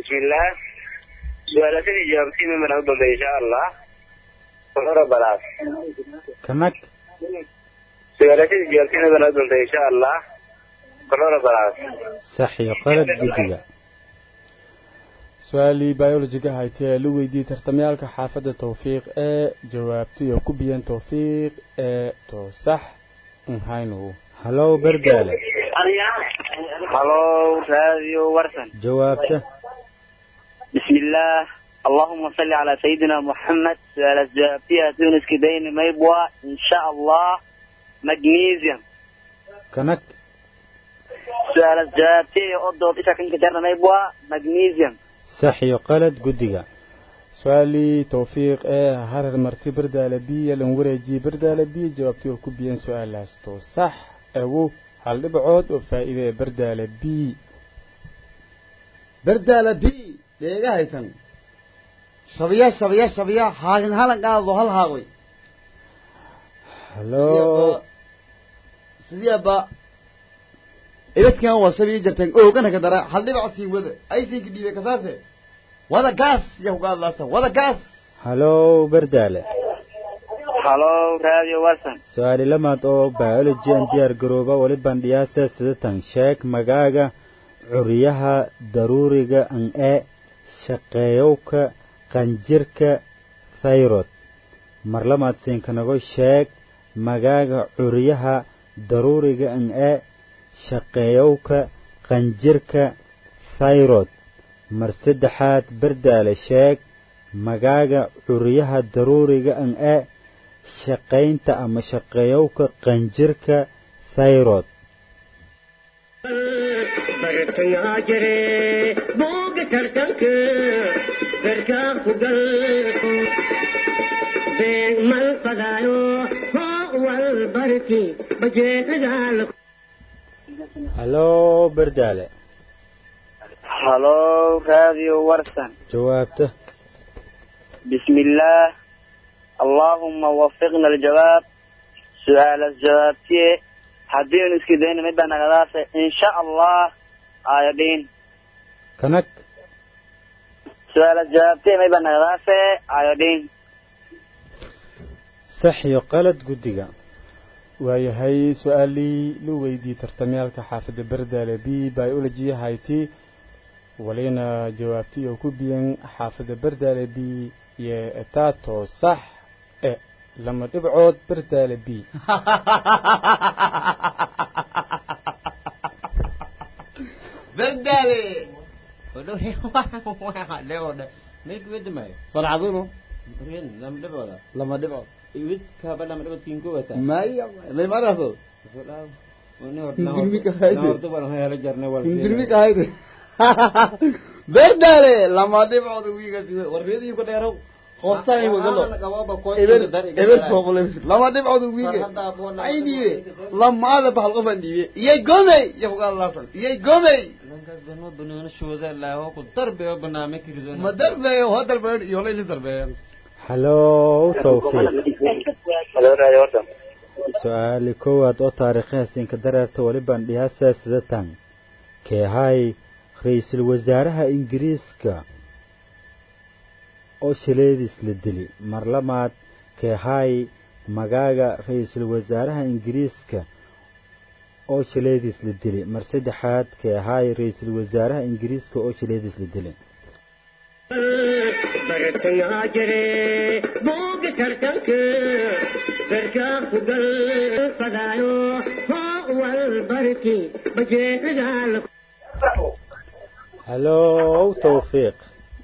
بسم الله سؤالتني جاوبتي من أفضل إن شاء الله ونرى بلاس kanag سؤالتني جاوبتي من أفضل إن شاء الله ونرى بلاس sax iyo qalad guddiga su-aalii biologiga haytay ee la weydiiyey tartamayaalka xaafadda tawfiiq ee jawaabtiyo ku biyan tawfiiq ee toosax nhaynu halow bardaale هلو راديو ورسن jawaabta بسم الله اللهم صل على سيدنا محمد سؤال فيها تونس كدين ميبوا إن شاء الله مغنيسيوم kanag سؤال فيها أضو إيشا كنك جرنا ميبوا مغنيسيوم sax iyo qalad guddiga su-aalii tawfiiq ee harar marti bardaale b lan wareejiyey bardaale b jawaabtiyo ku biyan su-aalaas toosax ewu hal dhibcood oo faa'iide ee bardaale b berdaala b dheega haytan shabiya shabiya shabiya haagin halan qaado hal haagoy halow sidiaba ibadkan waa shabiya jartan oogana ka dara hal dhibac siin wada aysinka dhiibay kasaase wada gaas yaa kuga hadlaasa wada gaas halow bardaale هلو راديو ورسن su-aali lamaad oo biology aan diyaar garooba weli bandhiyaasa sidatan sheeg magaaga curiyaha daruuriga an e shaqeeyowka qanjirka thayrod mar lamaad siinkanago sheeg magaaga curiyaha daruuriga an e shaqeeyowka qanjirka thayrod mar saddexaad bardaale sheeg magaaga curiyaha daruuriga an e shaqaynta ama shaqeeyowka qanjirka thayrod bartangaa jire booga tartanka garkaa ku gal beeg mal fadaayo hoo wal barki bajeedagaal halow bardaale هلو راديو ورسن jawaabta بسم الله اللهم وفقنا الجواب سؤال الجواب تيه حدين اسكدين مدى نغداسة إن شاء الله آيادين kanag سؤال الجواب تيه مدى نغداسة آيادين sax iyo qalad guddiga waayahay su-aalii la weydiiyey tartamayaalka xaafadda bardaale b biology hayti walina jawaabtii oo ku biyan xaafadda bardaale b iyo etaato sax e lama dhibcood bardaale b berdaale farcaduno lama dhibcood maya may maraso hindurmi ka hayde berdaale lama dhibcood wiigasi warreedii ku dheerow hoostaan wagalo eber eber fooqle lama dhibcood wiige ay dhiibe lamaada bahal qofan dhiibe iyay gomey iyo kugaadlaasan iyay gomey ma darbeeyo hoo darbeeyo iyo layli darbeeyan halow tawfiiq هلو راديو ورسن su-aali koowaad oo taariikhahaasiinka dareerta weli bandhiyaasa sidatan keehay ra-iisul wasaaraha ingiriiska oo shileediis la dili mar lamaad keehay magaaga ra-iisul wasaaraha ingiriiska oo shileediis la dili mar saddexaad keehay ra-iisul wasaaraha ingiriiska oo shileediis la dili bartangaa jire booga tartanka garkaa ku gal fadaayo hoo wal barki bajeedagaal halow tawfiiq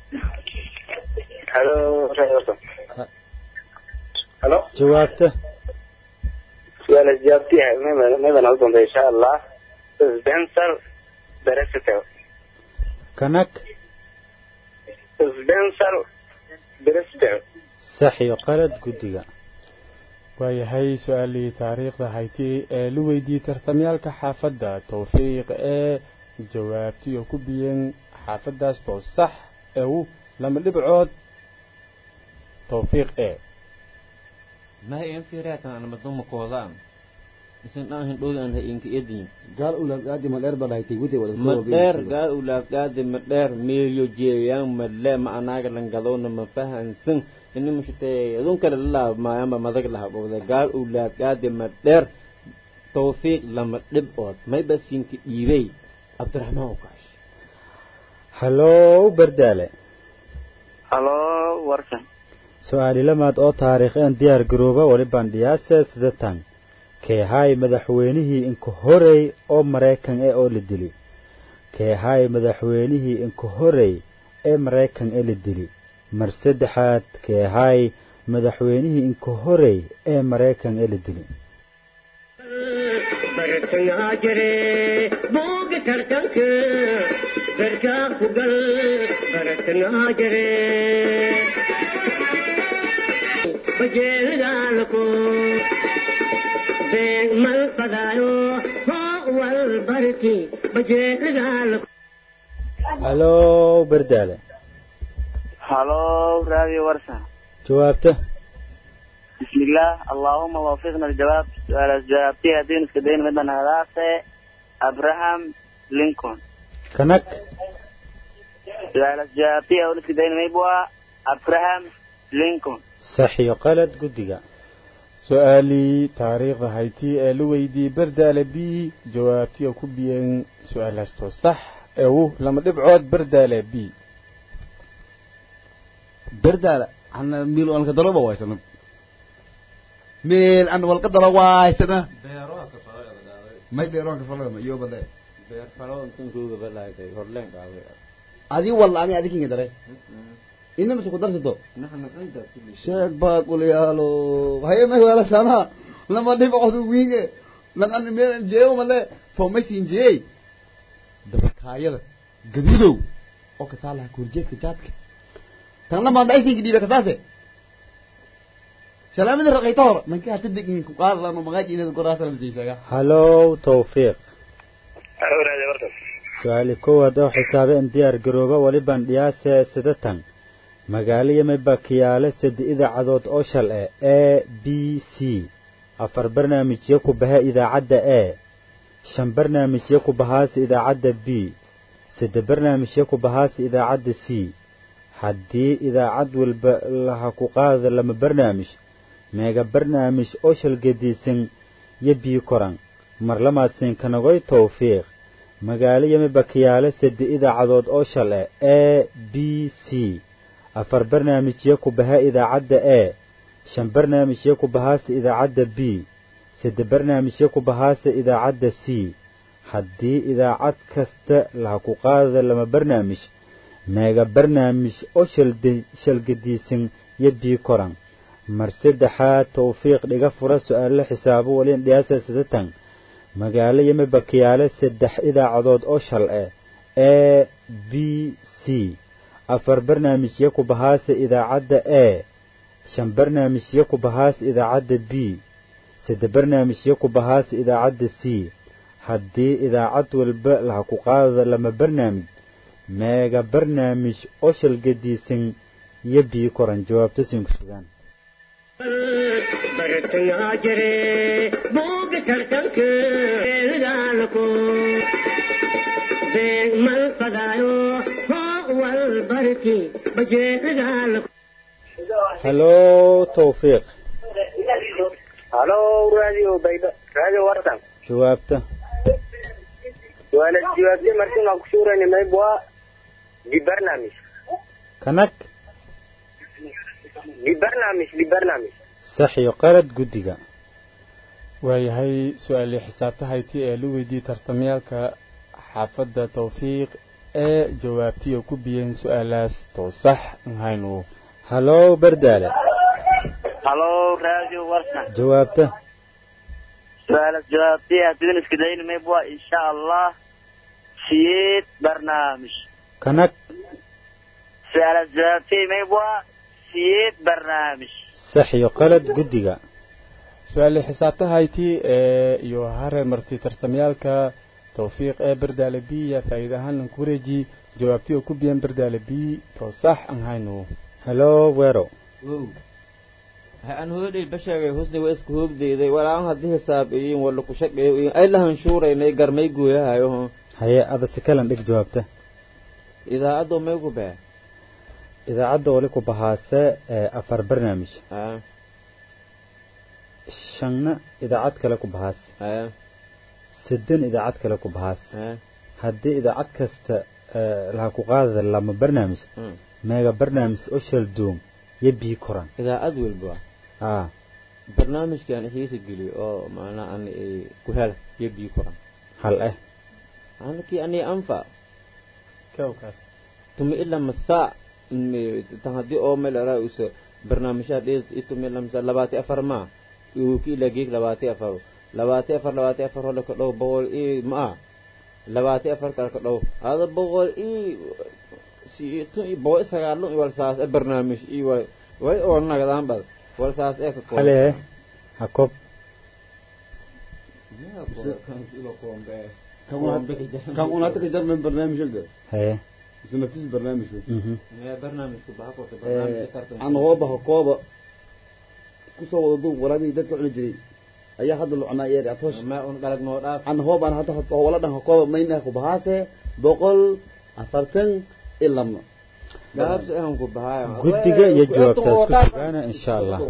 هلو راديو ورسن هلو jawaabta سؤال الجواب فيها ماذا نظن إن شاء الله سبنسر برستو kanag سبنسر برستو sax iyo qalad guddiga waayahay su-aalii taariikhda hayti ee la weydiiyey tartamyaalka xaafadda tawfiiq ee jawaabtii oo ku biyan xaafaddaas too sax ew lama dhibcood tawfiiq e ما هي في ريتنا أنا مدوم كوزان isan dhaan hindhooda aan inka edin gaal ulaaqaadi ma dheer baa dhahaytay wadi wada ma dheer gaal ulaaqaadi ma dheer meelyo jeeyaan ma le ma anaaga langadowna ma fahansan ini mushutee adun kale lalaab maayamba madag lahabowda gaal ulaaqaadi ma dheer tawfiiq lama dhib ood mayba siinka dhiibey cabdiraxmaan ukaash hallow bardaale halo warsan su-aali lamaad oo taariikheen diyaar garooba weli bandhiyaase sidatan keehaay madaxweynihii inka horey oo maraykan ee oo la dili keehaay madaxweynihii inka horey ee maraykan ee la dili mar saddexaad keehaay madaxweynihii inka horey ee maraykan ee la dili bartangaa jire booga tartanka barkaa ku gal bartangaa jire bajeelgaalko beeg mal fadaayo hoo wal barki bajeelgaalko hallow bardaale halo radio warsan jawaabta بسم الله اللهم وفقنا الجواب سؤال جوابتي هدين اسكدين مدن هداسة أبراهام لينكولن kanag سؤال جوابتي أول اسكدين ميبوا أبراهام لينكولن sax iyo qalad guddiga su-aalii taariikhda hayti ee la weydiiyey bardaale b jawaabtii oo ku biyeen su-aalaastoo sax ee wu lama dhibcood bardaale b berdaala ana miil walka daloba waysana meel an walka dalo waysana may beeroonka falada iyo bade adi walla ani adikinga dare inama su ku darsato sheeg baa qulyaalo haye may wala sana lama dhibcood wiinge lan meel jeeyo male toomaysin jeey dabakaayada gaduudow oo kataalaha kurjeedka jaadka tan lama dhaysinka dhiibe kasaase salaamada raqayta hor manka hata degin ku qaadlano magaajinada goraasana masiisaga hallow tawfiiq halo radio warsan su-aali koowaad oo xisaabeen diyaar garooba weli bandhiyaase sidatan magaalo yameba kiyaale sade idaacadood oo shal eh a b c afar barnaamijyo ku baha idaacadda a shan barnaamijyo ku bahaase idaacadda b sade barnaamijyo ku bahaase idaacadda c haddii idaacad walba laha ku qaada lama barnaamij meega barnaamij oo shalgadiisan yo bii koran mar lamaadsiin kanagoy tawfiiq magaalo yameba kiyaale sade idaacadood oo shal eh a b c afar barnaamijyo ku baha idaacadda a shan barnaamijyo ku bahaase idaacadda b sade barnaamijyo ku bahaase idaacadda c haddii idaacad kasta laha ku qaada lama barnaamij meega barnaamij oo shalgadiisan yo bii koran mar saddexaad tawfiiq dhiga fura su-aalo xisaabo waliin dhiyaasa sidatan magaalo yameba kiyaale saddex idaacadood oo shal eh a b c afar barnaamijyo ku bahaase idaacadda a shan barnaamijyo ku bahaase idaacadda b sade barnaamijyo ku bahaase idaacadda c haddii idaacad walba laha ku qaada lama barnaamij meega barnaamij oo shalgadiisan iyo bii koran jawaabta sinku sugaan bartangaa jire booga tartanka beelgaalko beeg mal fadaayo hoo wal barki bajeelgaalko hallow tawfiiq halo radio bayda radio warsan jawaabta wala jawaabtay markii aan ku suurayna maybwa di barnaamij kanag di barnaamij di barnaamij sax iyo qalad guddiga waayahay su-aalii xisaabta hayti ee la weydiiyey tartamyaalka xaafadda tawfiiq ee jawaabtii oo ku biyeen su-aalaas too sax nhaynu hallow bardaale halo radio warsan jawaabta سؤال جوابتي هدين اسكدين ميبوا ان شاء الله سيد برنامج kanag سؤال جوابتي ميبوا سيد برنامج sax iyo qalad guddiga su-aalii xisaabta hayti ee iyo hare marti tartamyaalka tawfiiq ee bardaale b yaa faa'iida ahaan ku wareeji jawaabtii oo ku biyeen bardaale b too sax nhaynu hallow weerow aan hoodhay bashaagay husni waa iska hoogdeeday walaan haddii hisaab iyin wala ku shaqeeyo iyin ay lahan shuuraynay garmay gooyahayo haye ada si kalan dhig jawaabta idaacaddo may ku baa idaacadda wali ku bahaase ee afar barnaamij haa shanna idaacad kale ku bahaas haa siddan idaacad kale ku bahaas haa haddii idaacad kasta ee, laha ku qaadada lama barnaamij Hmm. meega barnaamij oo shal duum iyo bii koran idaacad walba aa barnaamijkan xiisa geliyo oo macnaa an ku hel iyo bii koran hal eh anakii ani anfa kawkaas tumi ila masaa m- tan haddii oo meel araa usa barnaamijyaha dheed itumi ila masaa labaati afar ma uu ki ila geeg labaati afar labaati afar labaati afar hole ka dhow boqol i ma labaati afar kale ka dhow ada boqol i si tun i boqol i sagaalun i walsaas e barnaamij i way way oo nagadaan bad walsaas ee ka kooban. hale ha koob Yaa kooban, kan ilo koombe. kan una- kan unata ka jarmen barnaamij ogda haye mise naftiis barnaamij wey mhm Mee barnaamijku baxa korta barnaamijka tartanka. aan hooba hokooba kusoo wada duub waraabihii dadka cuni jiray ayaa hadda lucnaa yeeri atoosh Ma un dhalag noo dhaaf. aan hoobaan hadda wala dhan hokooba mayna ku bahaase boqol afartan iyo lama gaabsi aan ku bahaya guddiga iyo jawaabtaas ku sugaana insha allah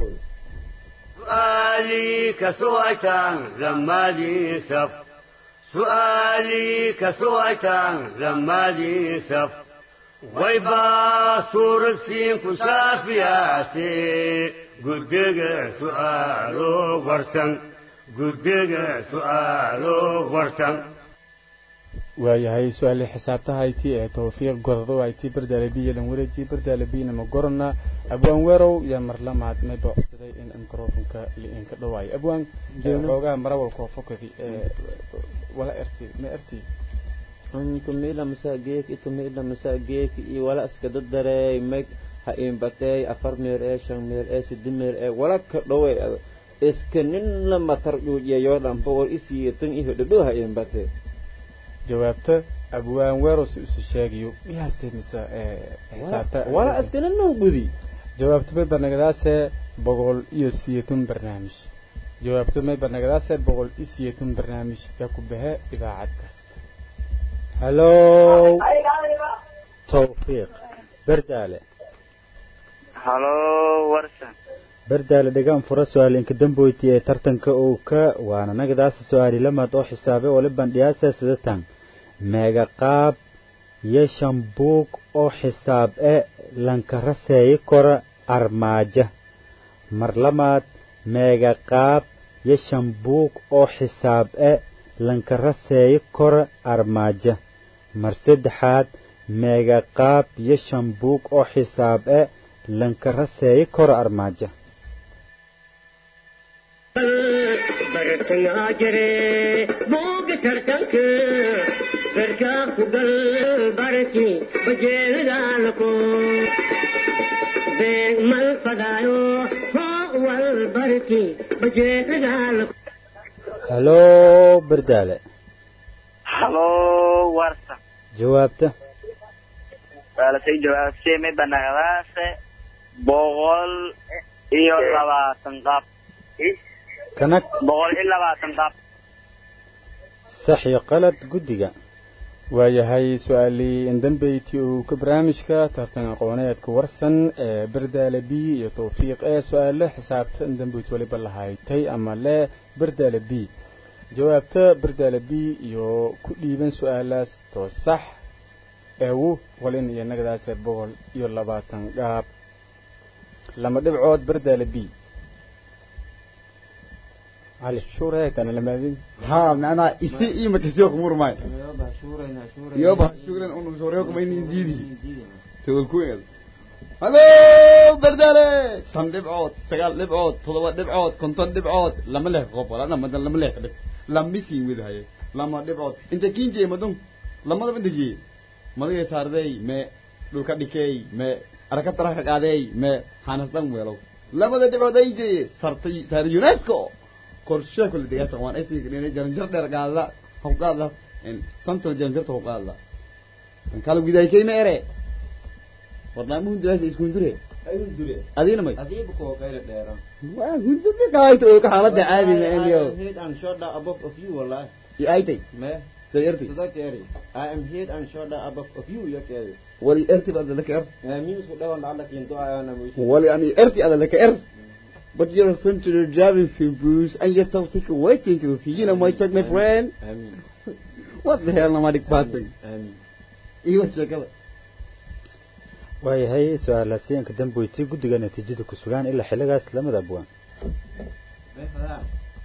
سؤالي كسوأتان لما لي سف سؤالي كسوأتان لما لي سف ويبا صور السين كسافياتي قدق سؤالو ورسن قدق سؤالو ورسن waayahay su-aale xisaabtahayti ee tawfiiq gordo ayti bardaalabiya lan wareeji bardaalabiyana ma gorana abwaan weerow yaa marlamaad may boocsaday in microfonka liinka dhawaayo abwaan xoogaa marawalkoo fokadi ee wala erti ma erti tumila masageek tumila masageek iyo wala iska dadareey meg ha imbatey afar meer ee shan meer ee sidi meer ee wala ka dhowe iska nin la matar dhuujiyayo dhan boqol isiyo tan iyo dhadhow ha imbate jawaabta abwaan weerow si isu sheegayo iyaastay mise ee xisaabta wala iska nin noo gudi jawaabta may barnagadaase boqol iyo siyeetun barnaamij jawaabta may barnagadaase boqol iyo siyeetun barnaamij yaa ku bahe idaacad kasta hallo tawfiiq bardaale halo warsan bardaale dhegaan fura su-aalinka damboyti ee tartanka uu ka waana nagadaasa su-aali lamaad oo xisaabe wali bandhiyaasa sidatan meega qaab iyo shambuug oo xisaab e lankaraseeyi kora armaaja mar lamaad meega qaab iyo shambuug oo xisaab e lankaraseeyi kora armaaja mar saddexaad meega qaab iyo shambuug oo xisaab e lankaraseeyi kora armaaja bartangaa jire booga tartanka garkaa ku gal barki bajeelagaalako beeg mal fadaayo hoo wal barki bajeelagaalako hallo bardaale halo warsan jawaabta waalasay jawaabtay may banagadaase boqol iyo labaatan qab kanag boqol iyo labaatan qab sax iyo qalad guddiga waayahay su-aalii indambeyti uu ka barnaamijka tartan aqooneedka warsan ee bardaale b iyo tawfiiq ee su-aale xisaabta indambeyti waliba lahaytay ama le bardaale b jawaabta bardaale b iyo ku dhiiban su-aalaas too sax eewu walin iyo nagadaase boqol iyo labaatan gaab lama dhibcood bardaale b cali shureetana lamaadin ها معناها إستي إيه مكسيوك مرماي يوبا شكرا أنو سوريوك ما ينين ديدي تقول كويل هلو بردالة سن لبعوت سقال لبعوت تضوى لبعوت كنتون لبعوت لما له غوب ولا لما دل لما له كده لما بيسي ويد هاي لما لبعوت انت كين جي مدون لما ده بنت جي ما ده صار ذي ما دول كديكي ما أركب ترى كعادي ما حانستان ويلو لما ده لبعوت يجي صارتي صار يونسكو qorshe kule degaasa waan aysi inay jaranjar dheer qaada haw qaada in santal jaranjarta haw qaada kan kala gudaay kayma ere barnaamijku jawaas isku ndure ayuu dure adina may adiiba koo kayla dheera waa hurdada kaayta oo ka xaaladda caadi ma eniyo I am head and shoulder above of you wallahi iyo aytay me sayarti sida keeri I am head and shoulder above of you ya keeri wali erti baad laka er min isku dhawan dhacda kiinto ayana muisha wali ani erti ada laka er But you're essentially driving through Bruce and you're told take waiting to see. You know my check, my friend. amin What the hell, nomadic person? amin Iyo checkada. waayahay su-aalaasiyanka damboyti guddiga natiijada ku sugaan ilaa xilligaas lamada abwaan me fadaa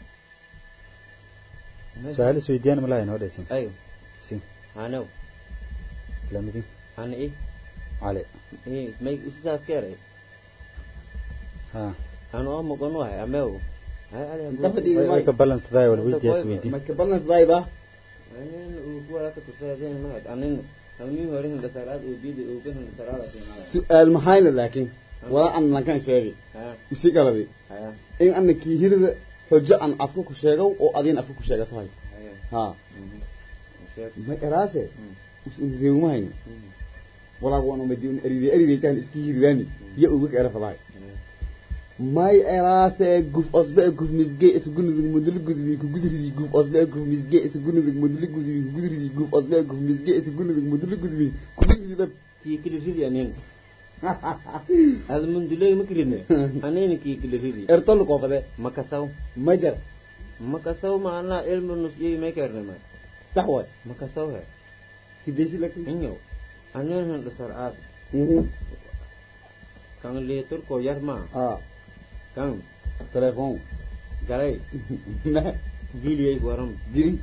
su-aal isweydiiyaan malaa inoo dhaysan ayo si hanow lamidin hana i cali i may usisaas keeray ha hanu oo muqan wahay amew hay ali Dabadi way way ka balansadaa wal weydiyaas Ma weydiin ka balance dayba. anin uu kuwa ka tusaadeen ma anin anin horin da salaad uu bidi uu kan salaada siinaa Su'aal mahayna laakiin wala an lan kan sheegay. ha Isi galabi. ha In annaki hirida xujo an afku ku sheego oo adin afku ku sheega sahay. ha Ha. Ma eraase. Usun reemuhayn. Wala wana madin eride eride tan iski hiridani. Ya ugu ka erafadahay. may eraase guf osbe guf misge isu gunudig mudul gudbi ku gudridi guf osbe guf misge isu gunudig mudul gudbi ku gudridi guf osbe guf misge isu gunudig mudul gudbi ku gudridi dab kii kili ridi anin al mundulay makridne anin kii kili ridi ertol ko fade makasaw majar makasaw maana ilmu nusyi meekerne ma sax way makasaw he kideshi lak inyo anin han dasar aad kan leetur ko yar ma ah kan telefon galay na giliyay waram giri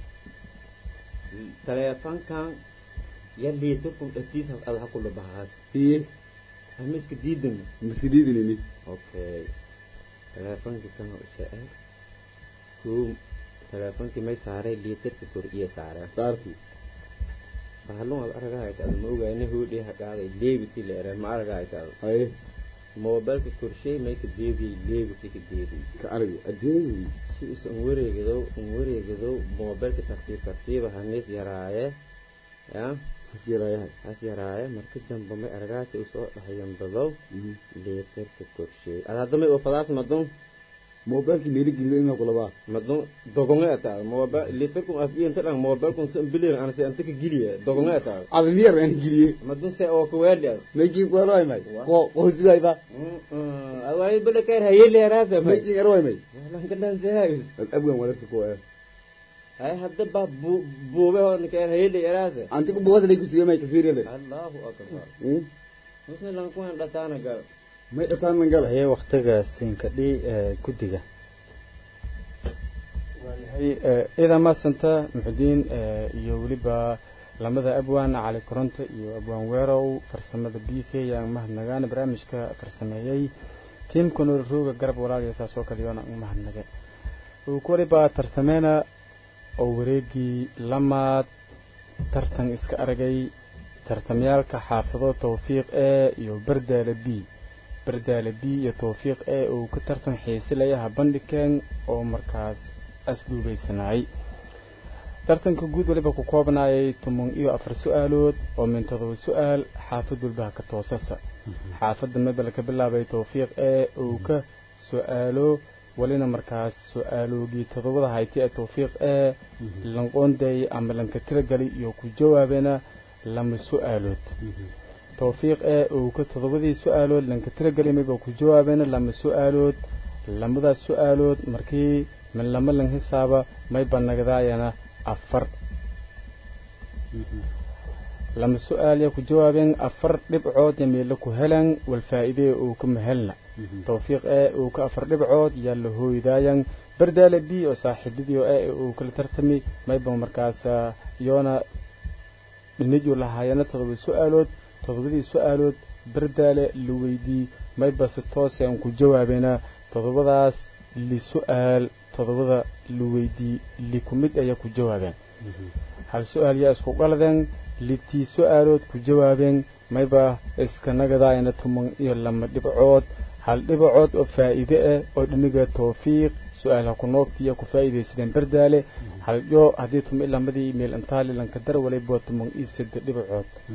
teleefan kan ya leetur kun dhatiis ad ha kula bahaas iye amiska diidan miskididi ni okay teleefankii kan ushae kuu teleefankii may saaray liitarka kor iyo saareen saarti bahalun ad aragahayta ad ma ogaane hoodhii haqaaday leebiti leere ma aragahayta ad haye moobilka korshay may ka deediyay leebiti ka deediyay ka aragi adeegi si is an wareegadow an wareegadow moobilka tartiib tartiiba hanis yaraaye ya hasirayahay has yaraaye marka dambe may aragaati usoo dhahayan badow liitarka korshay ad hadda may ofadaas madun mobilki meeli gilido ina kulaba madun dogonge ata moba litarkum afiya inta dhan mobilkum san bilir ana se anta ka giliye dogonge ata admiyar ani giliye madun se oo ka weerli ad making waroy may ko ko sibay ba awai bala kayr hayeli arasa may making waroy may lan kadan se hay abgan wala su ko hay hadda ba bube hon kayr hayeli arasa anti ku buwada lay ku siyo may ka fiirele allahu akbar musna lan ku han dhatana gal may dhataan man gala ayay waktiga siinkadhi guddiga waayahay ciidan maasanta muxudiin iyo weliba lamada abwaan cali koronto iyo abwaan weerow farsamada b k yaan mahadnagaan barnaamijka farsameeyey tiimka noorrooga garab walaaliya saas oo kale yoona mahadnage uu ku waliba tartameena oo wareegii lamaad tartan iska aragay tartamyaalka xaafado tawfiiq e iyo bardaale b bardaale b iyo tawfiiq e uu ka tartan xiisilayaha bandhigeen oo markaas asduubaysanayay tartanka guud waliba ku koobnaayay toban iyo afar su-aalood oo min todoba su-aal xaafad walbaha ka toosasa xaafadda mebel ka bilaabay tawfiiq e uu ka su-aalo walina markaas su-aaloogii todobada hayti ee tawfiiq e lanqoonday ama lanka tiragali iyo ku jawaabeena lama su-aalood tawfiiq ee uu ka todobadii su-aalood lanka tiragelimaba ku jawaabeena lama su-aalood lamadaas su-aalood markii min lama lan hisaaba may banagdaayana afar lama su-aal ya ku jawaabeen afar dhibcood ya meelo ku helan wal faa'iidee uu ka mahelna tawfiiq ee uu ka afar dhibcood yaa la hooydaayan bardaale b oo saaxiibadii ee uu kala tartami mayba markaas yoona dhiniju lahaayana todoba su-aalood todobadii su-aalood bardaale la weydii mayba si toose aan ku jawaabeena todobadaas li su-aal todobada la weydii li ku mid ayaa ku jawaabeen hal su-aal yaa isku qaladeen litii su-aalood ku jawaabeen mayba iska nagadaayana tuman iyo lama dhibcood hal dhibacood oo faa'iide ah oo dhiniga tawfiiq su-aalaha ku noogtiya ku faa'iidaysadeen bardaale hal yoo haddii tuma ilamadii meel intaali lanka dar waliba tuman iyo saddex dhibacood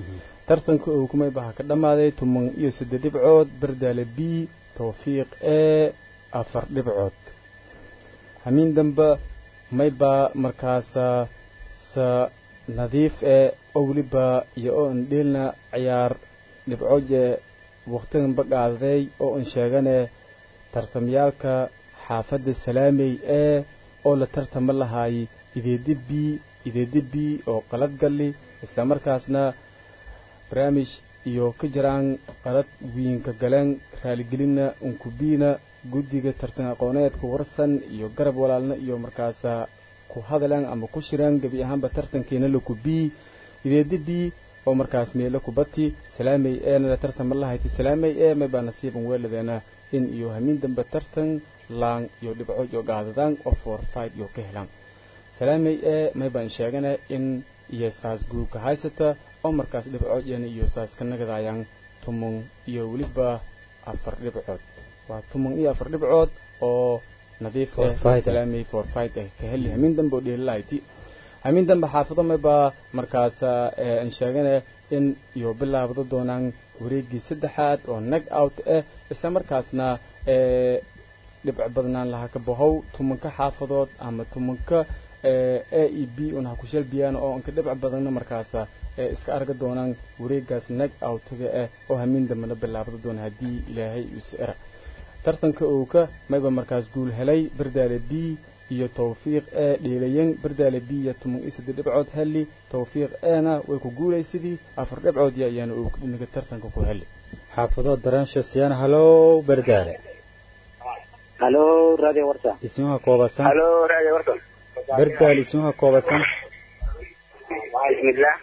tartanka uu kumay baha ka dhammaaday toban iyo saddex dhibcood bardaale b towfiiq e afar dhibcood hamiin dambe maybaa markaasa sa nadiif e oo weliba iyo oo an dheelna ciyaar dhibcood ee waqtigan baqaaday oo an sheegane tartamyaalka xaafadda salaamey ee oo la tartama lahaay ideedibi ideedibi oo qalad galli islamarkaasna barnaamij iyo ka jiraan qalad wiinka galeen raaligelinna unkubiina guddiga tartan aqooneedka warsan iyo garab walaalna iyo markaasa ku hadaleen ama ku shireen gebi ahaanba tartankiina la kubii ideedibi oo markaas meelo kubati salaamey eena la tartama lahayti salaamey ee maybaa nasiiban weeladeena in iyo hamiin dambe tartan laan iyo dhibco iyo gaadadaan oo for fight iyo ka helaan salaamey ee maybaan sheegana in iyo saas guurka haysata oo markaas dhibcoodiyana iyo saas ka nagadayaan tuman iyo weliba afar dhibcood waa tuman iyo afar dhibcood oo nadiif eh salaamey for fight eh ka heli hamiin dambe oo dheelalahayti hamiin dambe xaafado maybaa markaas aan sheegana in iyo bilaabado doonaan wareegii saddexaad oo nag out ah isla markaasna dhibco badnaan laha ka bahow tumanka xaafadood ama tumanka a e b un ha ku shalbiyaan oo anka dhibco badanna markaasa iska arga doonaan wareegaas nag outga ah oo hamiin dambena bilaabado doona haddii ilaahay isu era tartanka owka mayba markaas guul helay bardaale b iyo towfiiq ee dheelayan bardaale b iyo tuman iyo saddex dhibcood heli towfiiq eena way ku guulaysidii afar dhibcood ya ayaana uu dhinaga tartanka ku heli xaafadood daraansho siyaan halow bardaale halo radio warsa ismuha koobasan halo radio warsa bardaale ismuha koobasan bismillah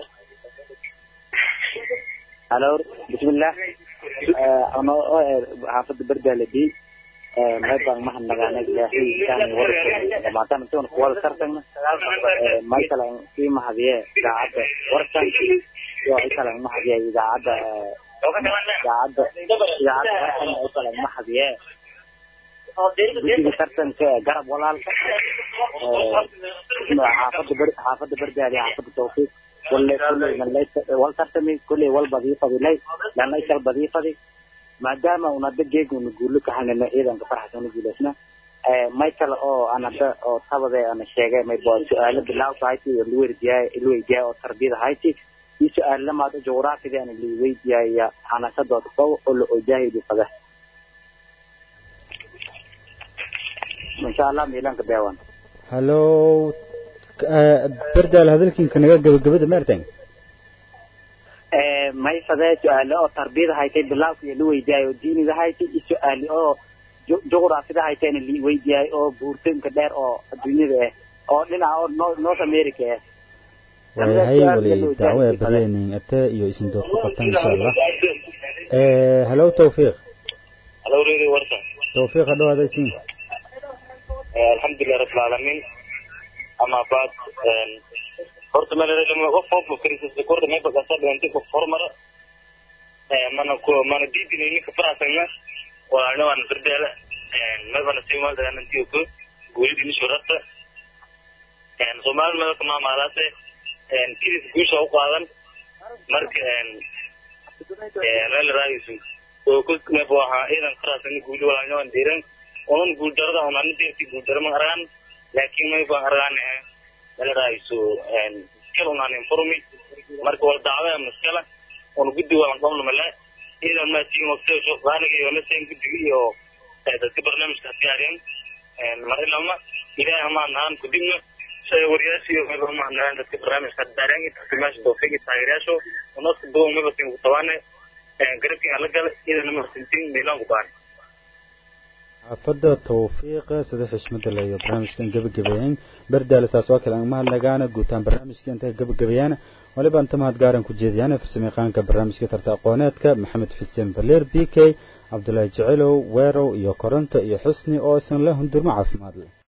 halo bismillah ano xaafada bardaale b maybaan mahadnagaanay ilaahay intaan warka dhamaatan intuun kuwada tartagna may kale sii mahadiye idaacadda warkan iyo ay kale mahadiye idaacadda idaacadda idaacadda warkan ay kale mahadiye guddiga tartanka garab walaalka xaafada ber xaafada berdaali xaafada tawfiiq kulle kulle wal tartami kulle wal badii fadilay lana ishal badii fadi maadaama un hadda geeguna guulo ka hanana ciidanka farxasana guulaysna may kale oo aan hadda oo tabade ana sheegay may bo su-aalo bilaawka hayti oo liweydiyaay liweydiyaay oo tarbiyada hayti iyo su-aal lamaad oo juqraafida ana liweydiyaaya xanasadooda kow oo la ojaahidi fada insha allah miilanka beewan halow bardaal hadalkiinka naga gabagabada maartan may fadee su-aale oo tarbiyada haytay bilaawka iyo liweydiyaay oo diiniga haytay iyo su-aale oo juqraafida haytayna liweydiyaay oo buurtinka dheer oo adduunyada ah oo dhinaca oo north america ah waayahay wali dacwo ee baryeenin ate iyo isin dood ku qabtan insha allah halow tawfiiq halo radio warsa tawfiiq hadhowaada isin alxamdulilah rabbilcaalamiin ama baad horta malama qof qof krisis korda may bagasa dhawante qof hormara mana ku mana diidin ninka faraasana walaana waan firdeela may bana sii mal dagan intii ku guulidi ni shurata Soomaali meel kama maalaase kidis guusha u qaadan marka meel raadisu oo ku me bo aha idan faraasana guuli walaana waan diiran oon guul darada oon aan deerti guul darama araan laakiin may baan araan meel raadisu kala unaan informi marka wal dacwada maskala oon guddi walan qabno male idan ma tiin waqti soo qaaniga iyo naseen guddiga iyo dadka barnaamijka diyaariyeen mar ilama ilaahay ama naan kudibna shay wariyaasha iyo meel ma naan dadka barnaamijka diyaariyeen inta simaasha doofigi taageerayaasho unaska doo maba tiin ku tawaane garabkii ala gala idan ma sintiin milan ku baan xaafadda tawfiiqa sida xishmada le iyo barnaamijkan gebagabeeyeen bardaale saas waa kale aan mahadnagaana guutaan barnaamijka inta gebagabeeyaan waliba inta mahad gaaran ku jeediyaan farsamayaqaanka barnaamijka tarta aqooneedka maxamed xuseen valeer b k cabdulaahi jecelow weerow iyo koronto iyo xusni oo isan la hundurmo caafimaad leh